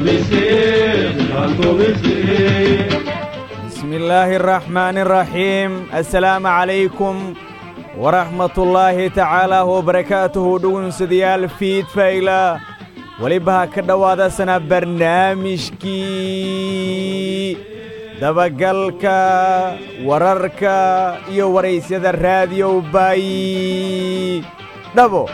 بسم الله الرحمن الرحيم السلام عليكم ورحمة الله تعالى وبركاته دون سديال فيد فايلا weliba ha ka dhowaadasana barnaamijkii dabagalka wararka iyo waraysyada raadiyow baayi dhabo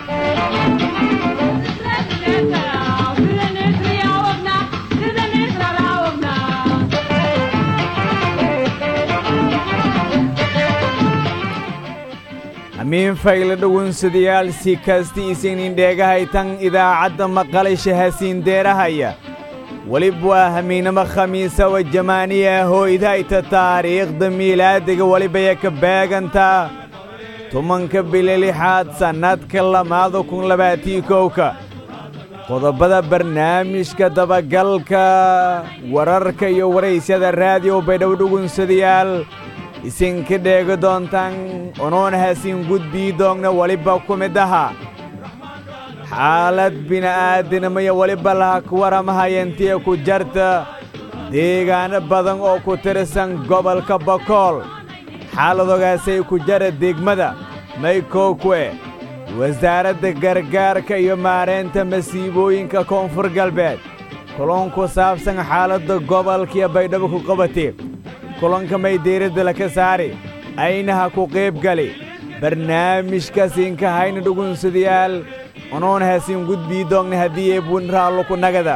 amiin fayle dhowunsadayaal si kasta isinin dheegahaytan idaacadda maqalisha hasiindeerahaya welib waa hamiinamo khamiisa wa jamaaniya hooydayta taariikhda miilaadiga welibaya ka beegantaa tumanka bili lixaad sannadka lamaada kun labaatii kowka qodobbada barnaamijka dabagalka wararka iyo waraysyada raadiyo baydhow dhugunsadayaal isinka dheegi doontaan unuun hasiin gudbii doogna weliba ku mid aha xaalad bini'aadinimaya weliba laha ku waramahayantiya ku jarta deegaano badan oo ku tirsan gobolka bokool xaaladogaasay ku jara degmada maykokwe wasaaradda gargaarka iyo maaraynta masiibooyinka koonfur galbeed kulun ku saabsan xaaladda gobolkiyo baydhabo ku qabatay kulanka may diiradda laka saari aynaha ku qiibgali barnaamijka siinka hayna dhugunsadayaal unuun hasiin gudbii doogna haddii eebun raallo ku nagada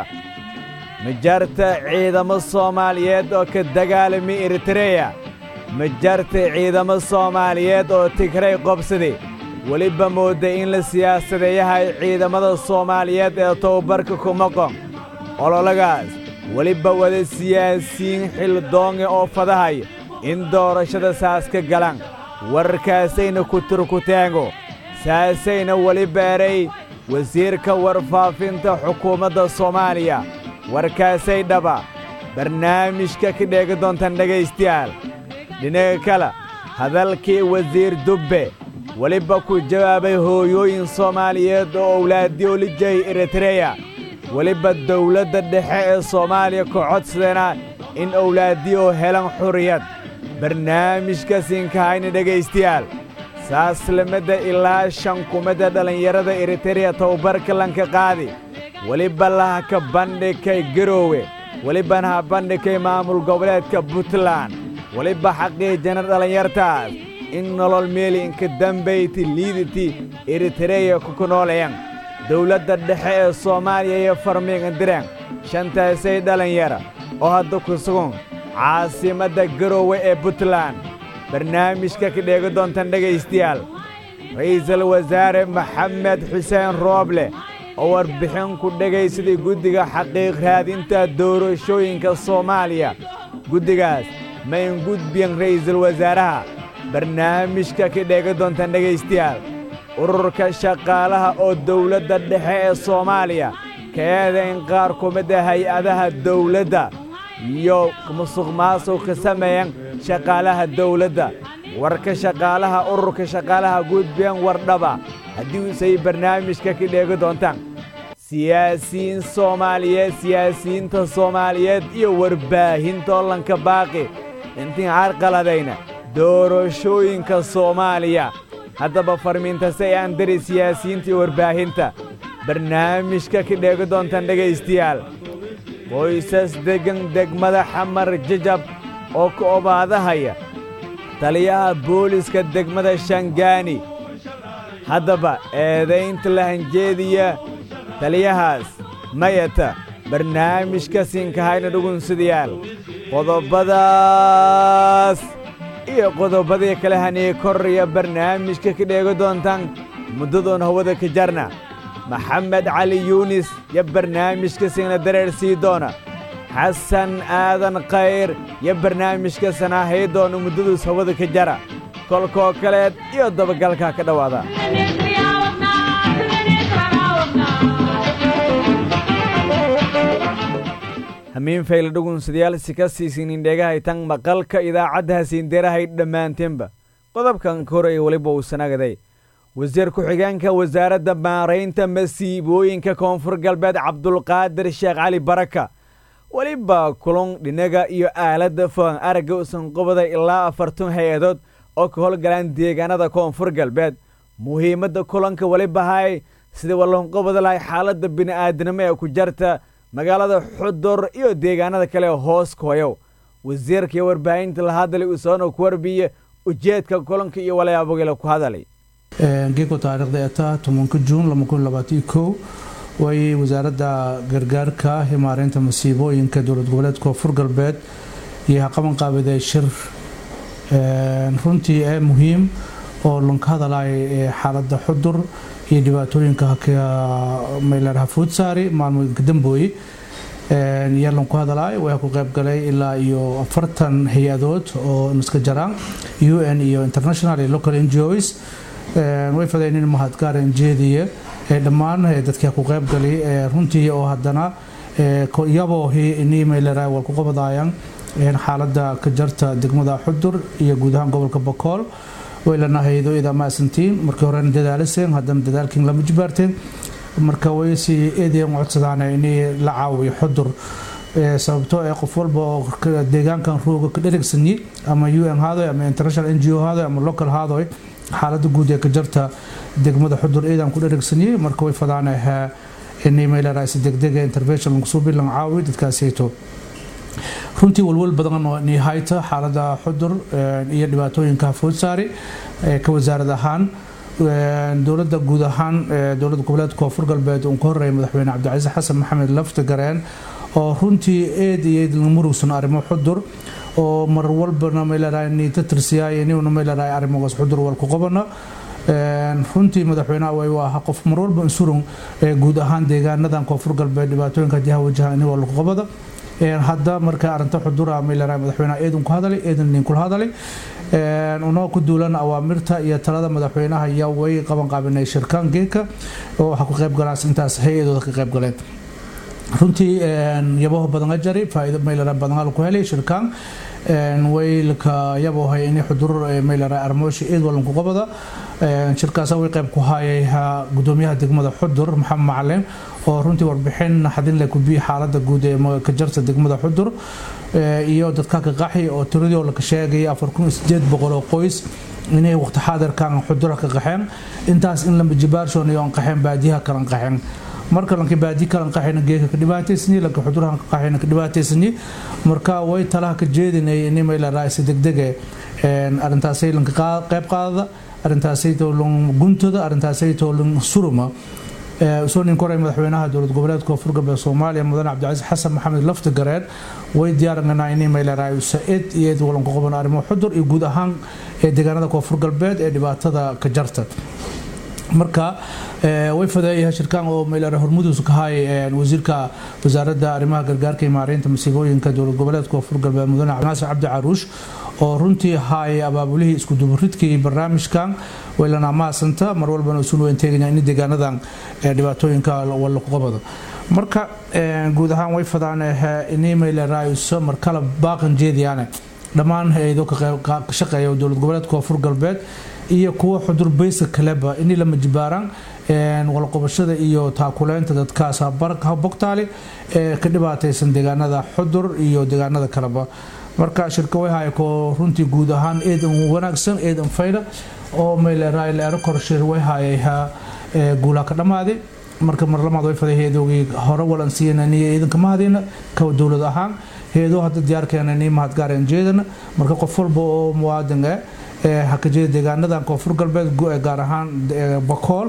ma jarta ciidamo soomaaliyeed oo ka dagaalami eritreya ma jarta ciidamo soomaaliyeed oo tigray qobsaday weliba moodda in la siyaasadeeyahay ciidamada soomaaliyeed ee tababarka ku maqon ololagaas weliba wada siyaasiyiin xildoonge oo fadahay in doorashada saas ka galan warkaasayna ku turkuteengo saasayna weli beeray wasiirka warfaafinta xukuumadda soomaaliya warkaasay dhaba barnaamijka ka dheegi doontaan dhegaystayaal dhinaga kale hadalkii wasiir dubbe weliba ku jawaabay hooyooyin soomaaliyeed oo owlaadiyoolijay eritreya weliba dawladda dhexe ee soomaaliya ka codsadeena in owlaadiyoo helan xurriyad barnaamijka siinkahayna dhegaystayaal saaslamada ilaa shan kumada dhallinyarada eritereya tababarka lanka qaadi weliba laha ka bandhigkay garoowe welibana ha bandhigkay maamul goboleedka puntland weliba xaqiijana dhallinyartaas in nolol meeli inka dambayti liiditi eritereya kuku nooleyan dawladda dhexe ee soomaaliya iyo farmiigandireen shantaasay dhallinyara oo hadda ku sugun caasimadda garoowe ee puntland barnaamijka ka dheegi doontaan dhegaystayaal ra'iisul wasaare maxamed xuseen rooble oo warbixin ku dhegaysaday guddiga xaqiiq raadinta doorashooyinka soomaaliya guddigaas ma in gudbiyan ra'iisul wasaaraha barnaamijka ka dheegi doontaan dhegaystayaal ururka shaqaalaha oo dawladda dhexe ee soomaaliya kaeeda in qaar ku mida hay-adaha dawladda iyo musuq maasuq ka sameeyan shaqaalaha dawladda warka shaqaalaha ururka shaqaalaha gudbiyan wardhaba haddii usay barnaamijka ka dheegi doontaan siyaasiyiin soomaaliyeed siyaasiyiinta soomaaliyeed iyo warbaahinta ollanka baaqi intiin carqaladayna doorashooyinka soomaaliya haddaba farmiintase ee aan dari siyaasiyiinta iyo warbaahinta barnaamijka ka dheegi doontaan dhegaystayaal qoysas deggan degmada xamar jajab oo ka obaadahaya taliyaha booliska degmada shangaani haddaba eedaynta lahanjeediya taliyahaas mayata barnaamijka siinkahayna dhugunsadayaal qodobadaas iyo qodobadii kale hanii koraya barnaamijka ka dheegi doontaan muddadoon hawada ka jarna maxamed cali yuunis yo barnaamijka siina dareer sii doona xasan aadan khayr yo barnaamijka sanaahay doona muddaduus hawada ka jara kolkoo kaleed iyo dabagalkaa ka dhowaada hamiin fayle dhugunsadayaal si ka siisinin dhegahaytan maqalka idaacadda hasiinderahay dhammaanteenba qodobkan ka horaya weliba uu sanagaday wasiir ku-xigeenka wasaaradda maaraynta masiibooyinka koonfur galbeed cabdulqaadir sheekh cali baraka weliba kulun dhinaga iyo aaladda fogan aragga usan qobada ilaa afartan hay-adood oo ka howlgalaan deegaanada koonfur galbeed muhiimadda kulanka weliba hay sidii wallanqobada lahay xaaladda bini'aadanimo ee ku jarta magaalada xudur iyo deegaanada kale hoos kooyow wasiirka iyo warbaahinta la hadalay usoona ku warbiye ujeedka kulanka iyo walayaabogila ku hadalay geeko taariikhda eta tobanka juun way wasaaradda gargaarka iyo maareynta masiibooyinka dowlad goboleed koonfur galbeed iyo haqaban qaabiday shir runtii ee muhiim oo lanka hadalay xaaladda xudur iyo dhibaatooyinka mayleeraha fuudsaari maalmooyinka dambooye yaa lanku hadalay waa ku qaybgalay ilaa iyo afartan hay-adood oo iska jaraan u n iyo international iyo local ngos way fadeen in mahadgaaran jeediye dhammaan dadkii ku qaybgalay runtii oo haddana iyaboo nimaylera wal ku qabadayaan xaaladda ka jarta degmada xudur iyo guud ahaan gobolka bakool way lana haydo ida maasantiin markii horena dadaaliseen haddana dadaalkiin lama jibaarteen marka way si eedayan codsadaan inay la caawiyo xudur sababtoo ee qof walba oo deegaankan rooga ka dherigsanyi ama u n haadoy ama international n g o haadoy ama local haadoy xaalada guud ee ka jarta degmada xudur eedan ku dherigsanyi marka way fadaan inay meelaraasi degdega intervention lagu soo bilan caawi dadkaasayto runtii walwal badan oo nihayta xaalada xudur iyo dhibaatooyinka foodsaari ka wasaarad ahaan dowladda guud ahaan dowladda goboleed koonfur galbeed uu ka horeeyay madaxweyne cabdicasiis xasan maxamed lafti gareen oo runtii eed iyo eed murugsan arrimo xudur oo mar walbana meelaraay niita tirsiyaay inuu meelaraay arrimogaas xudur wal ku qabana runtii madaxweynaha way waa qof mar walba insurun guud ahaan deegaanadan koonfur galbeed dhibaatooyinka jiha wajaha in wal ku qabada hadda marka arinta xudura meelaraay madaxweynaha eedan ku hadalay eedan nin kula hadalay unoo ku duulan awaamirta iyo talada madaxweynaha ayaa way qaban qaabinay shirkaan geedka oo waxaa ku qayb galaan intaas hay-adooda ka qayb galeen runtii yabaho badan jari faa'iido meelaraay badan ku helay shirkaan waylka yabohay in xudur meelaraay armooshi eed walan ku qabada shirkaasa way qayb ku hayay gudoomiyaha degmada xudur maxamed macalin oo runtii warbixin xadin leh ku biyi xaalada guud ee ka jarta degmada xudur iyo dadka ka qaxi oo tiradii la ka sheegay afar kun sideed boqol oo qoys inay waqti xaadirkan xudura ka qaxeen intaas in lama jibaarshoon iyo qaxeen baadiyaha kalan qaxeen marka lanka baadi kalan qaxayna geeka ka dhibaataysani lanka xudurahan ka qaxayna ka dhibaataysani marka way talaha ka jeedinay in mayla raaysa degdege arrintaasay lanka qayb qaadada arrintaasay toolan guntada arrintaasay toolan suruma soo nin koray madaxweynaha dowlad goboleedka koonfur galbeed soomaaliya mudane cabdicasiis xasan maxamed lafti gareen way diyaaranganaa inay meylaraay sa-id iyo eed walan ku qaban arrimo xudur iyo guud ahaan ee deegaanada koonfur galbeed ee dhibaatada ka jarta marka way fadeeyahay shirkaan oo meylare hormudus ka hay wasiirka wasaaradda arrimaha gargaarka iyo maareynta masiibooyinka dowlad goboleedka koonfur galbeed mudane naasir cabdi caruush oo runtii haay abaabulihii isku dubaridkii barnaamijkan waylana maasanta mar walbana isu weyn teegaya in deegaanadan dhibaatooyinka walla ku qabado marka guud ahaan way fadaan inay meyle raayuso mar kala baaqan jeediyaane dhammaan hay-ado ka shaqeeya dowlad goboleedka koonfur galbeed iyo kuwa xudur baysa kaleba inay lama jibaaraan walqobashada iyo taakuleynta dadkaas bogtaali ee ka dhibaataysan deegaanada xudur iyo deegaanada kaleba marka shirka way hayko runtii guud ahaan eedan wanaagsan eedan fayda oo meeleraayleero korshir way hayayha guulaa ka dhammaaday marka mar lamaad way faday heedoogii hore walan siiyananiyo eedanka mahadina ka dowlad ahaan heedoo hadda diyaarkeena nii mahadgaareen jeedana marka qof walba oo muwaadin eh haka jeeda deegaanadan koonfur galbeed gaar ahaan bakool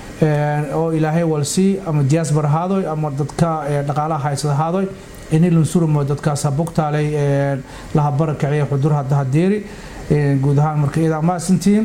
oo ilaahay walsii ama diaspora haadoy ama dadka dhaqaalaha haysada haadoy ini lansuramo dadkaasa bogtaalay laha barakiciya xudur hadda hadeeri guud ahaan marka iyadaa maasantiin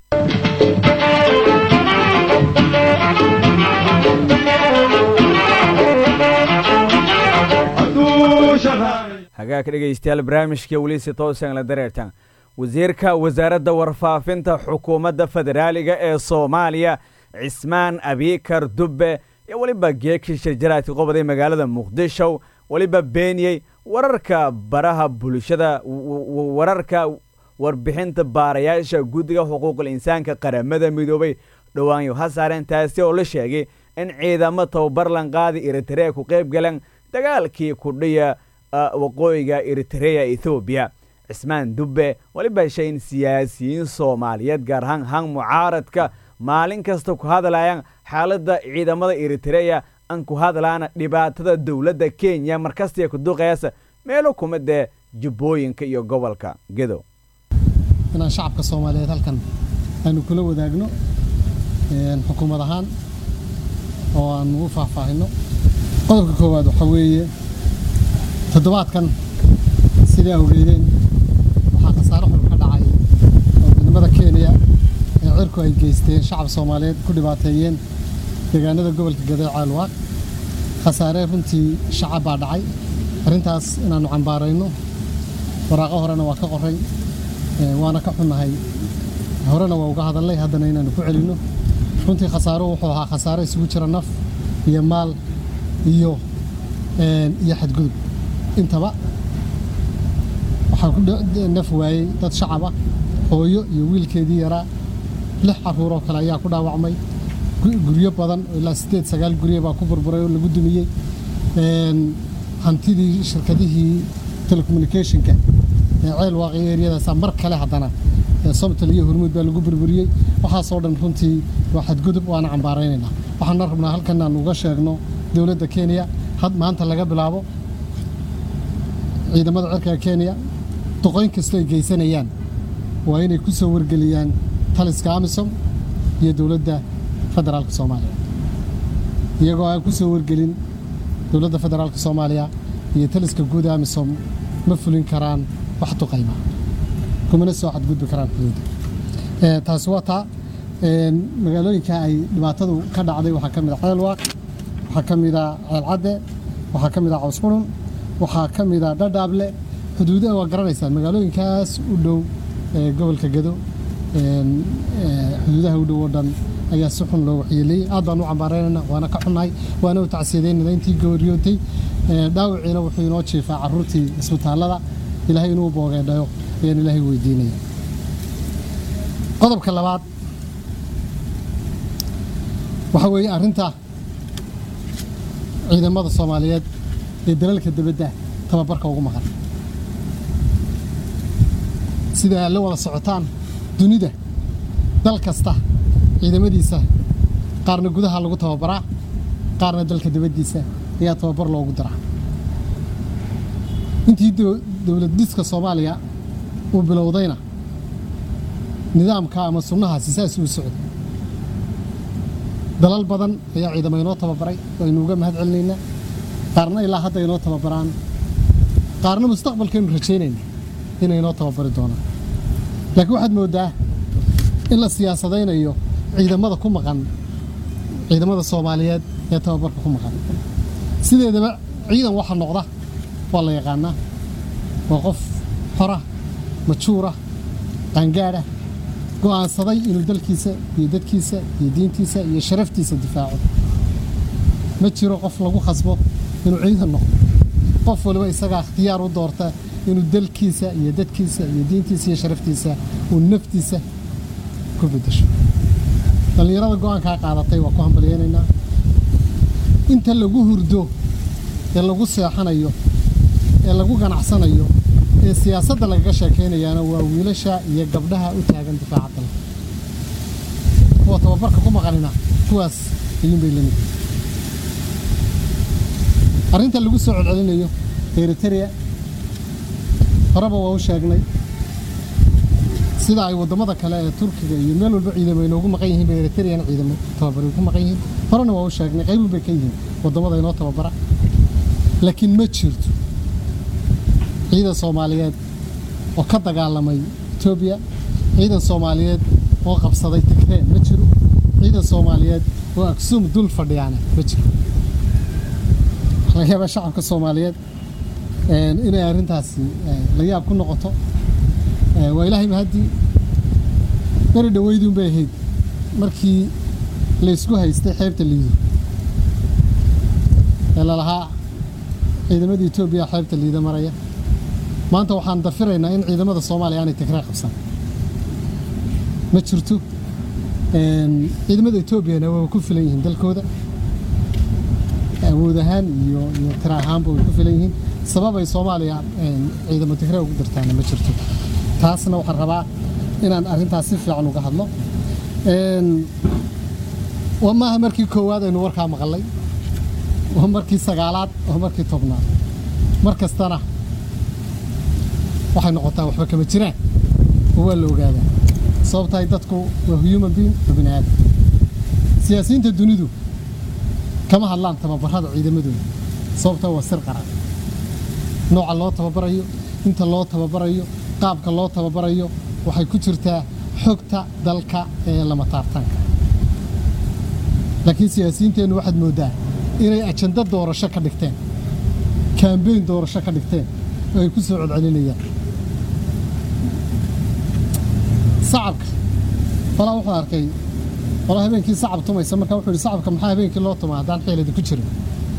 hagaa ka dhegaystayaal barnaamijka weliisi toosan la dareertaan wasiirka wasaaradda warfaafinta xukuumadda federaaliga ee soomaaliya cismaan abiikar dubbe iyo weliba geekii shirjaraadka qobaday magaalada muqdisho weliba beeniyey wararka baraha bulshada wararka warbixinta baarayaasha guddiga xuquuqul insaanka qaramada midoobay dhowaanyo ha saareen taasi oo la sheegay in ciidamo tababar lanqaadi eritrea ku qayb galeen dagaalkii kudhiya waqooyiga eritreya ethoobiya cismaan dubbe weliba shayn siyaasiyiin soomaaliyeed gaar ahaan han mucaaradka maalin kasta ku hadlayaan xaaladda ciidamada eritreya an ku hadlaana dhibaatada dowladda kenya markastay ku duqayasa meelo kuma dee jubbooyinka iyo gobolka gedow inaan shacabka soomaaliyeed halkan aynu kula wadaagno xukuumad ahaan oo aan ugu faahfaahinno qodobka koowaad waxaa weeye toddobaadkan sidaa ogeydeen waxaa khasaaro xun ka dhacay oo midnimada kenya ee cirku ay geysteen shacab soomaaliyeed ku dhibaateeyeen deegaanada gobolka gadeec caalwaaq khasaaree runtii shacab baa dhacay arrintaas inaannu cambaarayno waraaqo horena waa ka qoray waana ka xunnahay horena waa uga hadalnay haddana inaannu ku celinno runtii khasaaro wuxuu ahaa khasaaro isugu jira naf iyo maal iyo iyo xadgudub intaba waxaa ku naf waayey dad shacab ah hooyo iyo wiilkeedii yaraa lix carruur oo kale ayaa ku dhaawacmay guryo badan oo ilaa siddeed sagaal guryo baa ku burburay oo lagu dumiyey hantidii shirkadihii telecommunicationka ee ceel waaqi eryadaasa mar kale haddana somtal iyo hormuud baa lagu burburiyey waxaasoo dhan runtii waa xadgudub waana cambaaraynaynaa waxaana rabnaa halkan aan uga sheegno dowladda kenya had maanta laga bilaabo ciidamada cirka kenya duqoyn kastoo ay geysanayaan waa inay ku soo wargeliyaan taliska amisom iyo dowladda federaalka soomaaliya iyagoo aan ku soo wargelin dowladda federaalka soomaaliya iyo taliska guud amisom ma fulin karaan wax duqayma kumana soo xadgudbi karaan xuduudda taasi waa taa magaalooyinka ay dhibaatadu ka dhacday waxaa ka mid a ceelwaaq waxaa ka mid a ceelcadde waxaa ka mid a cawsqurun waxaa ka mid a dhadhaable xuduudaha waa garanaysaan magaalooyinkaas u dhow gobolka gado xuduudaha u dhow oo dhan ayaa si xun loo waxyeeleeyey aad baan u cambaaraynayna waana ka xunnahay waana u tacsiyadeynayna intii gooryootay dhaawiciina wuxuu inoo jiifaa carruurtii isbitaallada ilaahay inuu boogeedhayo ayaan ilaahay weydiinaya qodobka labaad waxaa weeye arrinta ciidamada soomaaliyeed ee dalalka dibadda tababarka ugu maqan sida aad la wada socotaan dunida dal kasta ciidamadiisa qaarna gudaha lagu tababaraa qaarna dalka dibaddiisa ayaa tababar loogu diraa intii dowlad dhiska soomaaliya uu bilowdayna nidaamka ama sunnahaasi saas uu socday dalal badan ayaa ciidamo inoo tababaray waynu uga mahad celinaynaa qaarna ilaa hadda inoo tababaraan qaarna mustaqbalkaynu rajaynayna inay inoo tababari doonaan laakiin waxaad mooddaa in la siyaasadaynayo ciidamada ku maqan ciidamada soomaaliyeed ee tababarka ku maqan sideedaba ciidan waxa noqda waa la yaqaanaa waa qof xora majuura qaangaadha go'aansaday inuu dalkiisa iyo dadkiisa iyo diintiisa iyo sharaftiisa difaaco ma jiro qof lagu khasbo inuu ciidan noqdo qof waliba isagaa ikhtiyaar u doorta inuu dalkiisa iyo dadkiisa iyo diintiisa iyo sharaftiisa uu naftiisa ku beddesho dhallinyarada go'aankaa qaadatay waa ku hambalyaynaynaa inta lagu hurdo ee lagu seexanayo ee lagu ganacsanayo ee siyaasadda lagaga sheekaynayaana waa wiilasha iyo gabdhaha u taagan difaaca dalka kuwa tababarka ku maqanina kuwaas ayuunbay lamid arrinta lagu soo celcelinayo eriteria horeba waa u sheegnay sida ay waddamada kale ee turkiga iyo meel walba ciidamo inoogu maqan yihiin bay eriteriana ciidamo tababari ku maqan yihiin horena waa u sheegnay qaybun bay ka yihiin waddamada inoo tababara laakiin ma jirto ciidan soomaaliyeed oo ka dagaalamay etoobiya ciidan soomaaliyeed oo qabsaday tigreen ma jiro ciidan soomaaliyeed oo aksuum dul fadhiyaana ma jiro waxaa laga yaabaa shacabka soomaaliyeed inay arrintaasi la yaab ku noqoto waa ilaahay mahaddii beri dhaweyduun bay ahayd markii laysku haystay xeebta liido ee lalahaa ciidamada etoobiya xeebta liida maraya maanta waxaan dafiraynaa in ciidamada soomaaliya aanay tigree qabsan ma jirto ciidamada etoobiyana waa ku filan yihiin dalkooda awood ahaan iyo iyo tira ahaanba way ku filan yihiin sababay soomaaliya ciidamo tigre ugu dirtaana ma jirto taasna waxaan rabaa inaan arrintaas si fiican uga hadlo waa maaha markii koowaad aynu warkaa maqalay waa markii sagaalaad waa markii tobnaad mar kastana waxay noqotaa waxba kama jiraan oo waa la ogaadaa sababtahay dadku waa human being waa bini aadam siyaasiyiinta dunidu kama hadlaan tababarada ciidamadooda sababtaa waa sir qaran nooca loo tababarayo inta loo tababarayo qaabka loo tababarayo waxay ku jirtaa xogta dalka ee lama taartaanka laakiin siyaasiyiinteennu waxaad mooddaa inay ajando doorasho ka dhigteen kaambeyn doorasho ka dhigteen oo ay ku soo codcelinayaan sacabka falaa wuxuu arkay falaa habeenkii sacab tumaysa markaa wuxuu yidhi sacabka maxaa habeenkii loo tumaa haddaan xeeladi ku jirin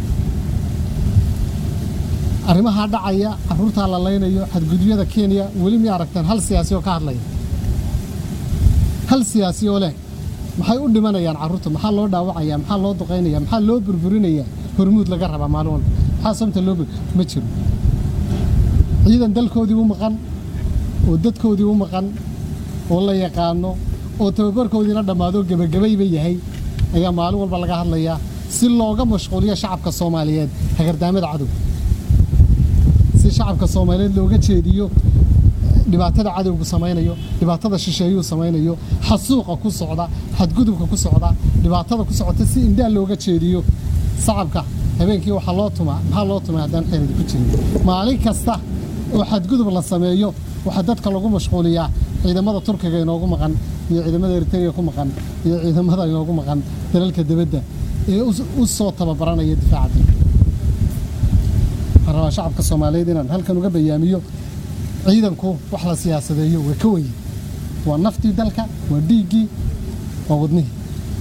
arrimahaa dhacaya carruurtaa la laynayo xadgudubyada kenya weli miyay aragteen hal siyaasi oo ka hadlaya hal siyaasi oo leh maxay u dhimanayaan carruurta maxaa loo dhaawacaya maxaa loo duqaynaya maxaa loo burburinaya hormuud laga rabaa maalin walba maxaa sababta loo ma jiro ciidan dalkoodii u maqan oo dadkoodii u maqan oo la yaqaano oo tababarkoodiina dhammaado gebagabayba yahay ayaa maalin walba laga hadlayaa si looga mashquuliyo shacabka soomaaliyeed hagardaamada cadowga si shacabka soomaaliyeed looga jeediyo dhibaatada cadowgu samaynayo dhibaatada shisheeyuu samaynayo xasuuqa ku socda xadgudubka ku socda dhibaatada ku socota si indhaa looga jeediyo sacabka habeenkii waxaa loo tumaa maxaa loo tumaa haddaan xeeladi ku jirin maalin kasta oo xadgudub la sameeyo waxaa dadka lagu mashquuliyaa ciidamada turkiga inoogu maqan iyo ciidamada eritrea ku maqan iyo ciidamada inoogu maqan dalalka dibadda ee u soo tababaranaya difaaca dalka waxaan rabaa shacabka soomaaliyeed inaan halkan uga bayaamiyo ciidanku wax la siyaasadeeyo waa ka wenyi waa naftii dalka waa dhiiggii waa wadnihii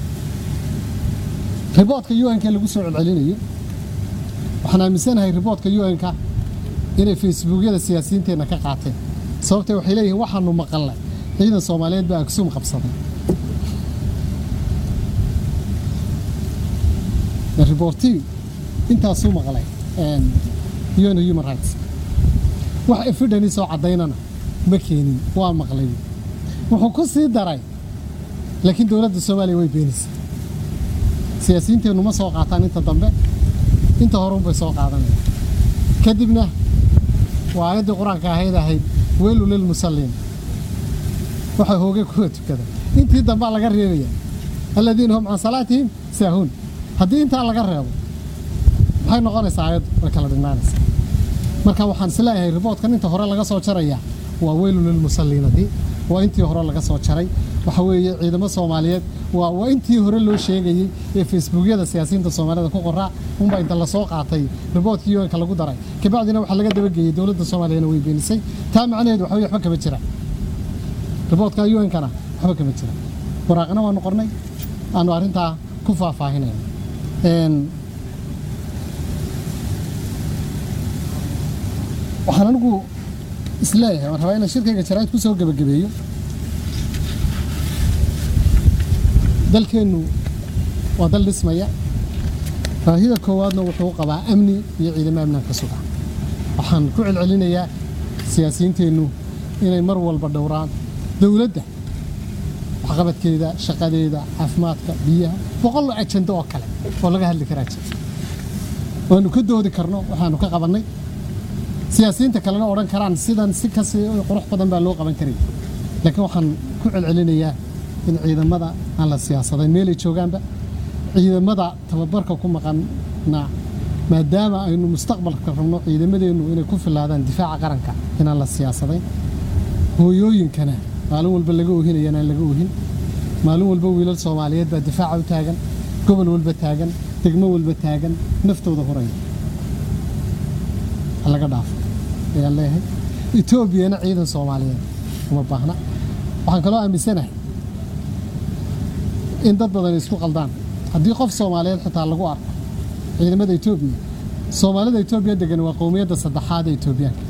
riboodka un-ka lagu soo celcelinayo waxaan aaminsanahay riboodka un-ka inay facebookyada siyaasiyiinteenna ka qaateen sababtee waxay leeyihiin waxaanu maqalnay ciidan soomaaliyeed baa agsuum qabsaday riboortii intaasuu maqlay un human rights wax efidhani soo caddaynana ma keenin waa maqlay wuxuu ku sii daray laakiin dowladda soomaaliya way beenisay siyaasiyiinteennu ma soo qaataan inta dambe inta horeunbay soo qaadanaya kadibna waa aayaddii qur-aanka ahayd ahayd weelu lilmusalliin waxay hoogay kuwa tukada intii dambaa laga reebaya aladiina hum can salaatihim saahuun haddii intaa laga reebo maxay noqonaysaa aayaddu way kala dhignaanaysaa marka waxaan isleeyahay riboodkan inta hore laga soo jaraya waa weylu lilmusalliinadii waa intii hore laga soo jaray waxa weeye ciidamo soomaaliyeed waa waa intii hore loo sheegayey ee facebookyada siyaasiyiinta soomaalida ku qoraa unbaa inta lasoo qaatay riboodkii un-ka lagu daray kabacdina waxaa laga dabageeyey dowladda soomaaliyana way beenisay taa macnaheedu waxa weye waxba kama jira riboodka un-kana waxba kama jira waraaqna waanu qornay aanu arrintaa ku faahfaahinayna waxaan anigu isleeyahay waan rabaa inaan shirkayga jaraa'id ku soo gebagabeeyo dalkeennu waa dal dhismaya baahida koowaadna wuxuu qabaa amni iyo ciidamo amnaanka suga waxaan ku celcelinayaa siyaasiyiinteennu inay mar walba dhowraan dowladda waxqabadkeeda shaqadeeda caafimaadka biyaha boqol ajando oo kale oo laga hadli karaa jira waanu ka doodi karno waxaanu ka qabannay siyaasiyiinta kalena odhan karaan sidan si kasi qurux badan baa loo qaban karay laakiin waxaan ku celcelinayaa in ciidamada aan la siyaasadayn meelay joogaanba ciidamada tababarka ku maqanna maadaama aynu mustaqbalka rabno ciidamadeennu inay ku filaadaan difaaca qaranka inaan la siyaasadayn hooyooyinkana maalin walba laga ohinaya inaan laga ohin maalin walba wiilal soomaaliyeed baa difaaca u taagan gobol walba taagan degmo walba taagan naftooda horaya laga dhaafo ayaan leeyahay etoobiyana ciidan soomaaliyeed uma baahna waxaan kaloo aaminsanahay in dad badan isku qaldaan haddii qof soomaaliyeed xitaa lagu arko ciidamada etoobiya soomaalida etoobiya degan waa qowmiyadda saddexaad ee etoobiyaanka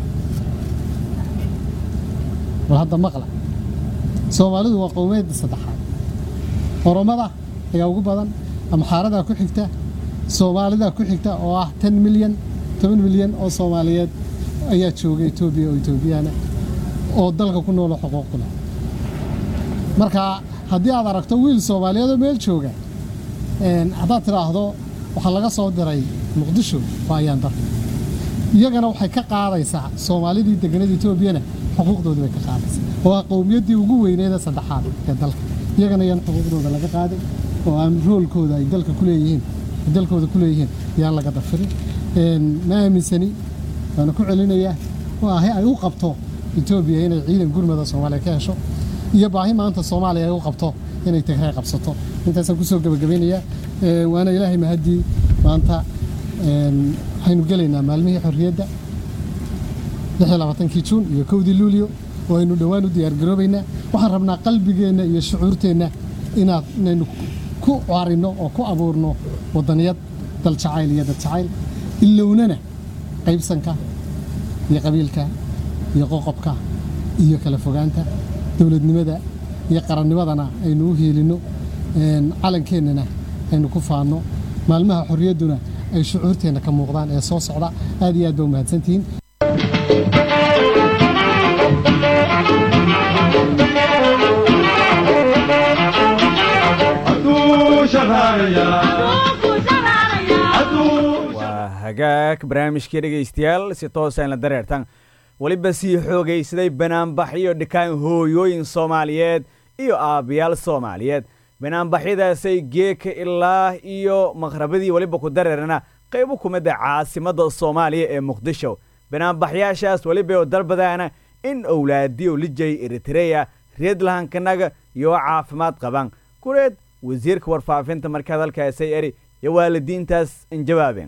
war hadda maqla soomaalidu waa qowmiyadda saddexaad oromada ayaa ugu badan amxaaradaa ku xigta soomaalidaa ku xigta oo ah ten milyan toban milyan oo soomaaliyeed ayaa jooga etoobiya oo etoobiyaana oo dalka ku noolo xuquuq ku leh marka haddii aad aragto wiil soomaaliyeed oo meel jooga haddaad tidhaahdo waxaa laga soo diray muqdisho waa ayaan dar iyagana waxay ka qaadaysaa soomaalidii deganada etoobiyana xuquuqdoodii bay ka qaadaysaa oo ah qowmiyaddii ugu weyneeda saddexaad ee dalka iyagana yaan xuquuqdooda laga qaaday oo aan roolkooda ay dalka ku leeyihiin dalkooda ku leeyihiin yaan laga dafirin ma aaminsani waana ku celinayaa baahi ay u qabto etoobiya inay ciidan gurmada soomaaliya ka hesho iyo baahi maanta soomaaliya ay u qabto inay tigray qabsato intaasaan kusoo gebagabeynayaa waana ilaahay mahaddii maanta waxaynu gelaynaa maalmihii xorriyadda kii juun iyo kowdii luulyo oo aynu dhowaan u diyaargaroobaynaa waxaan rabnaa qalbigeenna iyo shucuurteenna inaad inaynu ku carinno oo ku abuurno waddaniyad dal jacayl iyo dad jacayl ilownana qaybsanka iyo qabiilka iyo qoqobka iyo kala fogaanta dowladnimada iyo qarannimadana aynu u hiilinno calankeennana aynu ku faanno maalmaha xorriyadduna ay shucuurteenna ka muuqdaan ee soo socda aad iyo aad ba u mahadsantihiin waa hagaag barnaamijkii dhegaystayaal si toosa inla dareertan weliba sii xoogaysaday banaanbaxyo dhikaan hooyooyin soomaaliyeed iyo aabbayaal soomaaliyeed banaanbaxyadaasay geeka ilaa iyo maqhrabadii weliba ku dareerana qaybo kumidda caasimadda soomaaliya ee muqdisho banaanbaxyaashaas weliba oo dalbadaana in owlaadiyo lijay eritreya reedlahankanaga iyo caafimaad qaban kureed wasiirka warfaafinta markaa dalkaasay eri iyo waalidiintaas injawaabeen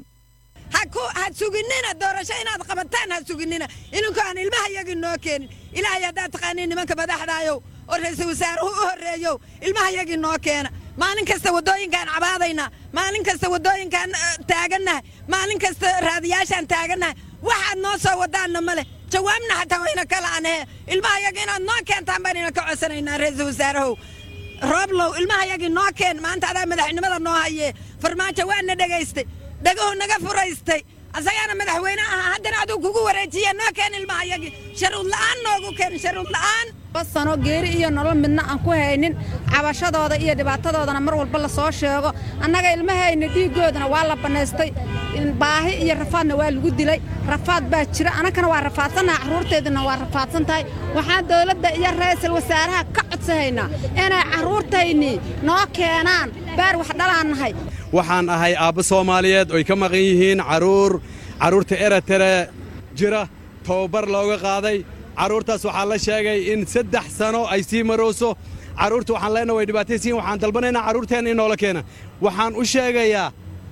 ha suginina doorasho inaad qabataan ha suginina ininku aan ilmaha yagii noo keenin ilaahay haddaad taqaaniin nimanka madaxdaayow oo ra-iisul wasaaruhu u horreeyow ilmaha yagii noo keena maalin kasta waddooyinkaan cabaadaynaa maalin kasta waddooyinkaan taagannahay maalin kasta raadiyaashaan taagannahay waxaad noo soo wadaanna ma leh jawaabna xataa wayna kala anhe ilmaha yaga inaad noo keentaan baynayna ka codsanaynaa ra-iisul wasaarahow rooblow ilmaha yagii noo keen maanta adaa madaxnimada noo hayee farmaajo waana dhegaystay dhagahu naga furaystay asagaana madaxweyne ahaa haddana aduu kugu wareejiya noo keen ilmaha yagii sharuud la'aan noogu keen sharuud la'aan sano geeri iyo nolol midna aan ku haynin cabashadooda iyo dhibaatadoodana mar walba la soo sheego annaga ilmahayna dhiiggoodana waa la bannaystay baahi iyo rafaadna waa lagu dilay rafaad baa jira annagana waa rafaadsannaha carruurteeduna waa rafaadsan tahay waxaan dawladda iyo ra'iisul wasaaraha ka codsahaynaa inay carruurtaynii noo keenaan baar wax dhalaan nahay waxaan ahay aabbo soomaaliyeed oy ka maqan yihiin carruur carruurta eratere jira tababar looga qaaday carruurtaas waxaa la sheegay in saddex sano ay sii marooso carruurta waxaan leenaha way dhibaataysiin waxaan dalbanaynaa carruurteenna in noola keena waxaan u sheegayaa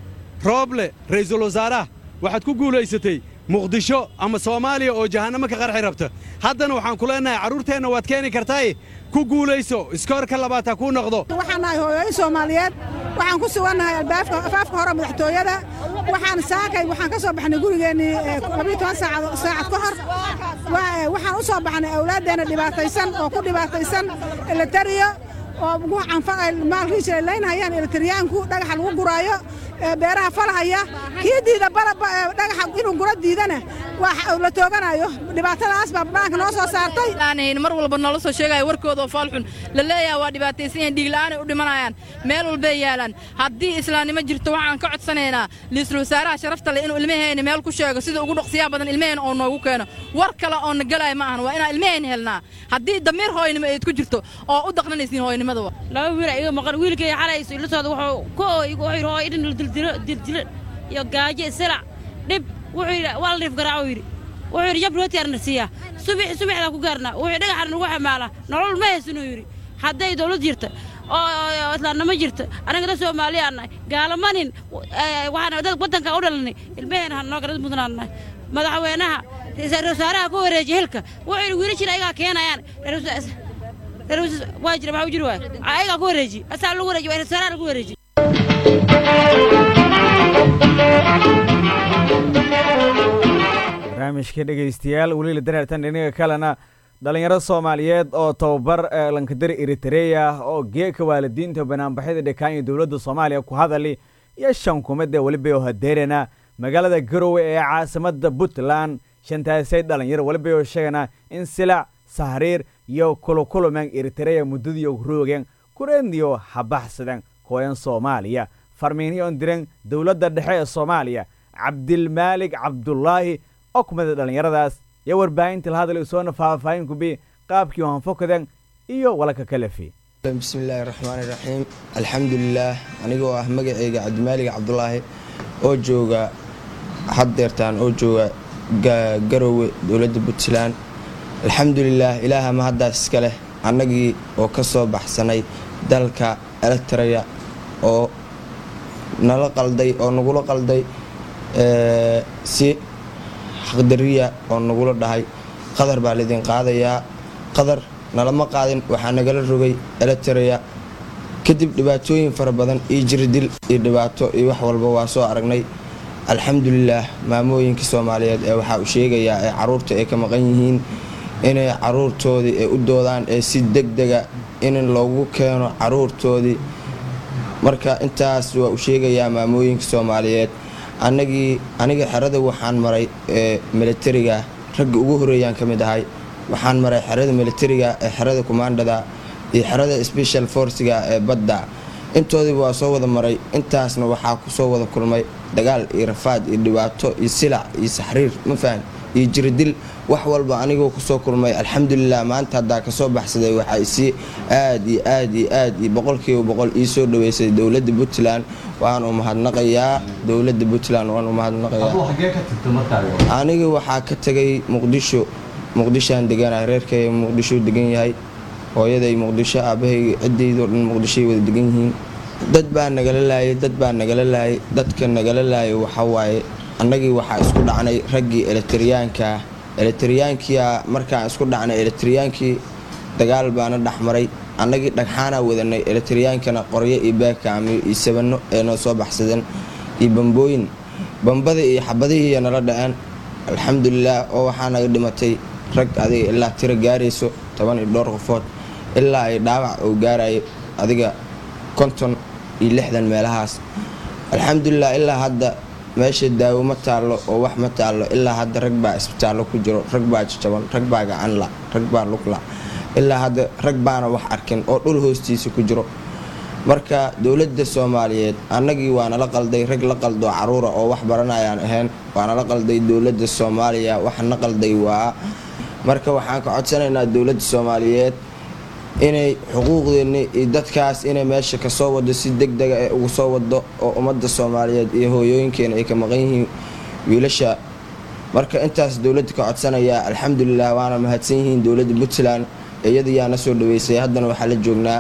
rooble ra'iisul wasaaraha waxaad ku guulaysatay muqdisho ama soomaaliya oo jahannamo ka qarxi rabta haddana waxaan ku leenahay carruurteenna waad keeni kartaaye ku guulayso iskoorka labaad ha kuu noqdo waxaan nahay hooyooyin soomaaliyeed waxaan ku sugannahay afaafka hore madaxtooyada waxaan saakay waxaan ka soo baxnay gurigeennii labiyo toban saacad ka hor waxaan u soo baxnay awlaaddeenna dhibaataysan oo ku dhibaataysan elitariyo oo maalkiisa ay laynhayaan elitaryaanku dhagaxa lagu guraayo beeraha falahaya kii diida dhagaxa inuu guro diidana waa la tooganayo dhibaatadaas baa dhaanka noo soo saartay mar walba noola soo sheegaya warkooda oo faalxun la leeyaha waa dhibaataysan yahin dhiigla'aanay u dhimanayaan meel walbay yaalaan haddii islaamnimo jirto waxaan ka codsanaynaa liisul wasaaraha sharafta leh inuu ilmahayna meel ku sheego sida ugu dhaqsiyaha badan ilmahayna oo noogu keeno war kale oo na galaya ma ahan waa inaan ilmahayna helnaa haddii damiir hooynimo ayd ku jirto oo u daqnanaysiin hooynimada laba wiil iga maqan wiilkay xalayso ilatooda wuxuu ku ooyigu wuxuu yidhi hooy idhin dildilo dildilo iyo gaajo isilac dhib wuxuu yidhi waa la dhiif garaaco yidhi wuxuu yidhi jab rooti arna siiyaa subax subaxdaa ku gaarnaa wuxuu dhagaxan nagu xamaalaa nolol ma haysanuu yidhi hadday dawlad jirta oo islaamnimo jirta anaga dad soomaaliyaa nahay gaalamanin waxaan dad waddanka u dhalanay ilmaheena ha noo garad mudnaan nahay madaxweynaha ra-iisul wasaaraha ku wareejiya hilka wuxuu yidhi wiilashii ayagaa keenayaan waa jira maxaa u jiri waay ayagaa ku wareeji asaa lagu wareeji waa ra-isul wasaaraha lagu wareeji barnaamijka dhegaystayaal weliila dareertan dhinaga kalena dhallinyaro soomaaliyeed oo tababar lankadari eritreya oo geeka waalidiinta banaanbaxyada dhekaanya dowladda soomaaliya ku hadali iyo shan kumada weliba oo hadeerana magaalada garowe ee caasimadda puntland shantaasay dhallinyaro weliba oo sheegana in silac sahriir iyo kulukulumen eritareya muddadiio roogeen kureeniyo habaxsadeen kooyan soomaaliya farmiiniyoon diren dowladda dhexe ee soomaaliya cabdilmaalig cabdulaahi oo kumida dhallinyaradaas iyo warbaahinta la hadal soona faahfaahin kubi qaabkii hanfokaden iyo walaka kalefi bismillaahi raxmaani raxiim alxamdulilaah anigoo ah magaceyga cabdimaalig cabdulaahi oo jooga haddeertaan oo jooga garowe dowladda puntland alxamdulilaah ilaaha mahaddaas iska leh annagii oo ka soo baxsanay dalka eletraya oo nala qalday oo nagula qalday si xaqdariya oo nagula dhahay qadar baa laydin qaadayaa qadar nalama qaadin waxaa nagala rogay eletraya kadib dhibaatooyin fara badan iyo jiridil iyo dhibaato iyo wax walba waa soo aragnay alxamdulilaah maamooyinka soomaaliyeed ee waxaa u sheegayaa ee caruurta ay ka maqan yihiin inay caruurtoodii ay u doodaan ee si degdega in loogu keeno caruurtoodii marka intaas waa u sheegayaa maamooyinka soomaaliyeed anagii aniga xerada waxaan maray ee militariga ragga ugu horeeyaan ka mid ahay waxaan maray xerada militariga ee xerada kumaandhada iyo xerada special forciga ee badda intoodiiba waa soo wada maray intaasna waxaa kusoo wada kulmay dagaal iyo rafaad iyo dhibaato iyo silac iyo saxriir ma fahan iyo jiridil wax walba anigoo kusoo kulmay alxamdulilah maanta haddaa kasoo baxsaday waxaa isii aad iyo aad iyo aad iyo boqolkiiba boqol ii soo dhaweysay dowladda puntland waan u mahadnaqayaa dowladda puntland waan u mahadnaqayaa aniga waxaa ka tegay muqdisho muqdishoaan deganahay reerkay muqdisho degan yahay hooyaday muqdisho aabahayga cidaydoo dhan muqdishoay wada degan yihiin dad baa nagala laayay dad baa nagala laayay dadka nagala laayay waxawaaye annagii waxaa isku dhacnay raggii eletriyaankaa eletriyaankia markaan isku dhacnay eletriyaankii dagaal baana dhexmaray annagii dhagxaanaa wadanay eletriyaankana qoryo iyo baakaamiyo iyo sabano ee noo soo baxsadeen iyo bambooyin bambadii iyo xabadihiiya nala dhaceen alxamdulilaah oo waxaa naga dhimatay rag adiga ilaa tiro gaarayso toban iyo dhowr qofood ilaa ay dhaawac uu gaarayo adiga konton iyo lixdan meelahaas alxamdulilah ilaa hadda meesha daawo ma taallo oo wax ma taallo ilaa hadda rag baa isbitaallo ku jiro rag baa jajaban rag baa gacanla rag baa lugla ilaa hadda rag baana wax arkin oo dhul hoostiisa ku jiro marka dowladda soomaaliyeed annagii waa nala qalday rag la qaldo caruura oo wax baranayaan ahayn waa nala qalday dowladda soomaaliya waxna qalday waa marka waxaan ka codsanaynaa dowladda soomaaliyeed inay xuquuqdeenni iyo dadkaas inay meesha kasoo wado si degdega ee ugu soo wado oo ummadda soomaaliyeed iyo hooyooyinkeena ay ka maqan yihiin wiilasha marka intaas dowladda ka codsanayaa alxamdulilah waana mahadsan yihiin dowladda puntland iyadayaana soo dhaweysay haddana waxaa la joognaa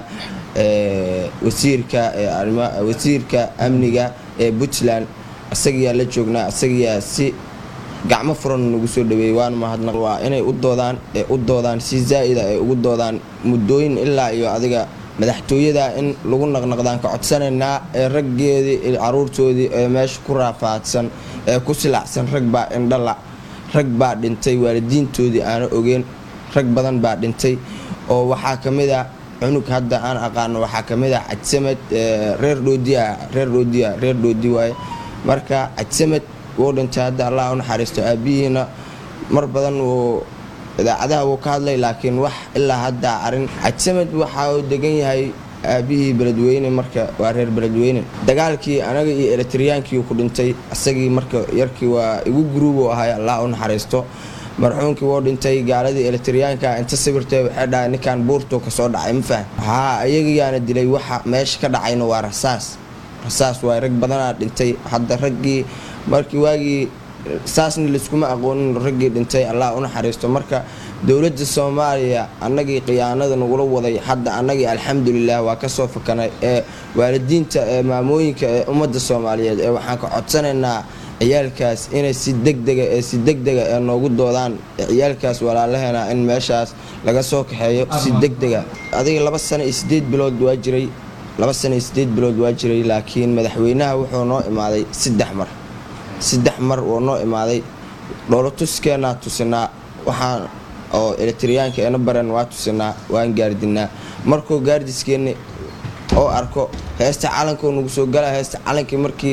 wasiirka wasiirka amniga ee puntland isagiyaa la joognaa isagiyaa si gacmo furan nagu soo dhaweeyey waana mahadnaq waa inay u doodaan ee u doodaan si zaa'ida ay ugu doodaan muddooyin ilaa iyo adiga madaxtooyada in lagu naqnaqdaan ka codsanaynaa ee raggeedii iyo caruurtoodii ee meesha ku raafaadsan ee ku silacsan rag baa indhala rag baa dhintay waalidiintoodii aana ogeen rag badan baa dhintay oo waxaa ka mid a cunug hadda aan aqaano waxaa ka mid ah cajsamed reer dhoodiya reer dhoodiya reer dhoodi waaye marka cajsamed wuu dhintay hadda allah u naxariisto aabihiina mar badan wuu idaacadaha wuu ka hadlay laakiin wax ilaa hadda arin cajsamed waxa uu degan yahay aabihii beledweyne marka waa reer beledweyne dagaalkii anaga iyo eletriyaankii ku dhintay isagii marka yarkii waa igu guruubuu ahay allah u naxariisto marxuumkii wuu dhintay gaaladii eletriyaanka inta sawirtay waxay dhahay ninkan buurtuu kasoo dhacay ma fahm haa iyagayaana dilay waxa meesha ka dhacayna waa rasaas rasaas waay rag badanaa dhintay hadda raggii markii waagii saasna layskuma aqoonin raggii dhintay allah u naxariisto marka dowladda soomaaliya annagii khiyaanada nagula waday hadda annagii alxamdulilah waa kasoo fakanay ee waalidiinta ee maamooyinka ee ummadda soomaaliyeed ee waxaan ka codsanaynaa ciyaalkaas inay si degdega ee si degdega ee noogu doodaan ciyaalkaas walaalaheena in meeshaas laga soo kaxeeyo si degdega adiga laba sano iyo sideed bilood waa jiray laba sano iyo sideed bilood waa jiray laakiin madaxweynaha wuxuu noo imaaday saddex mar saddex mar wuu noo imaaday dhoolotuskeenaa tusinaa waxaan oo eletriyaanka eena baren waa tusinaa waan gaardinaa markuu gaardiskeeni oo arko heesta calanku nagu soo gala heesta calankii markii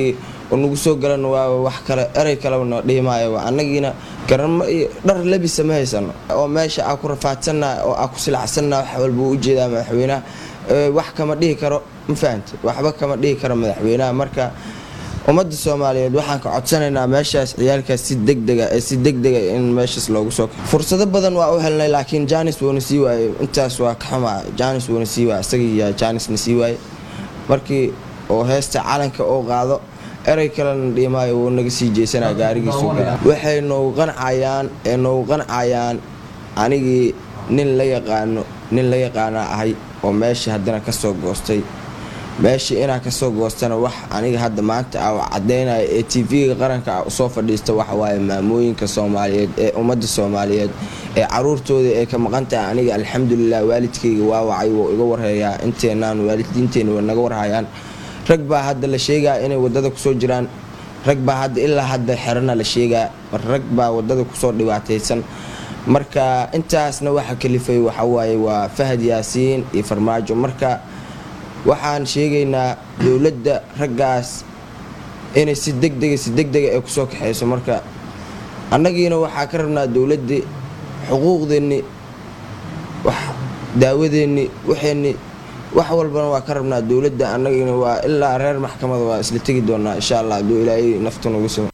oo nagu soo galan waa wax kale erey kaleba noo dhiimaayo annagiina garanmo iyo dhar labisa ma haysano oo meesha aa ku rafaadsannaha oo aa ku silacsannaha wax walba u ujeedaa madaxweynaha wax kama dhihi karo ma fahamte waxba kama dhihi karo madaxweynaha marka ummadda soomaaliyeed waxaan ka codsanaynaa meeshaas ciyaalkaas si degdega si degdega in meeshaas loogu soo kaxo fursado badan waa u helnay laakiin janis wuuna sii waaye intaas waa ka xumaa janis wuuna sii waaye isagiiyaa janisna sii waaye markii oo heesta calanka oo qaado erey kalena dhiimaayo wuu naga sii jeysanaa gaarigiisu gala waxay noogu qancayaan ee noogu qancayaan anigii nin la yaqaano nin la yaqaana ahay oo meesha haddana ka soo goostay meeshii inaa kasoo goostana wax aniga hadda maanta a cadaynaya ee tv-ga qaranka ah usoo fadhiista waxawaaye maamooyinka soomaaliyeed ee ummadda soomaaliyeed ee caruurtooda ee ka maqan tahay aniga alxamdulilah waalidkayga waa wacay wuu iga warhayaa inteenaan waalidiinteena wa naga warhayaan rag baa hadda la sheegaa inay wadada kusoo jiraan rag baa hadda ilaa hadda xerana la sheegaa rag baa wadada kusoo dhibaataysan marka intaasna waxa kalifay waxawaaye waa fahad yaasiin iyo farmaajo marka waxaan sheegaynaa dowladda raggaas inay si degdega si degdega ay kusoo kaxayso marka annagiina waxaa ka rabnaa dowladdii xuquuqdeenni wax daawadeenni waxeenni wax walbana waa ka rabnaa dowladda annagiina waa ilaa reer maxkamada waa isla tegi doonaa insha allah hadduu ilaahay nafta nagu simo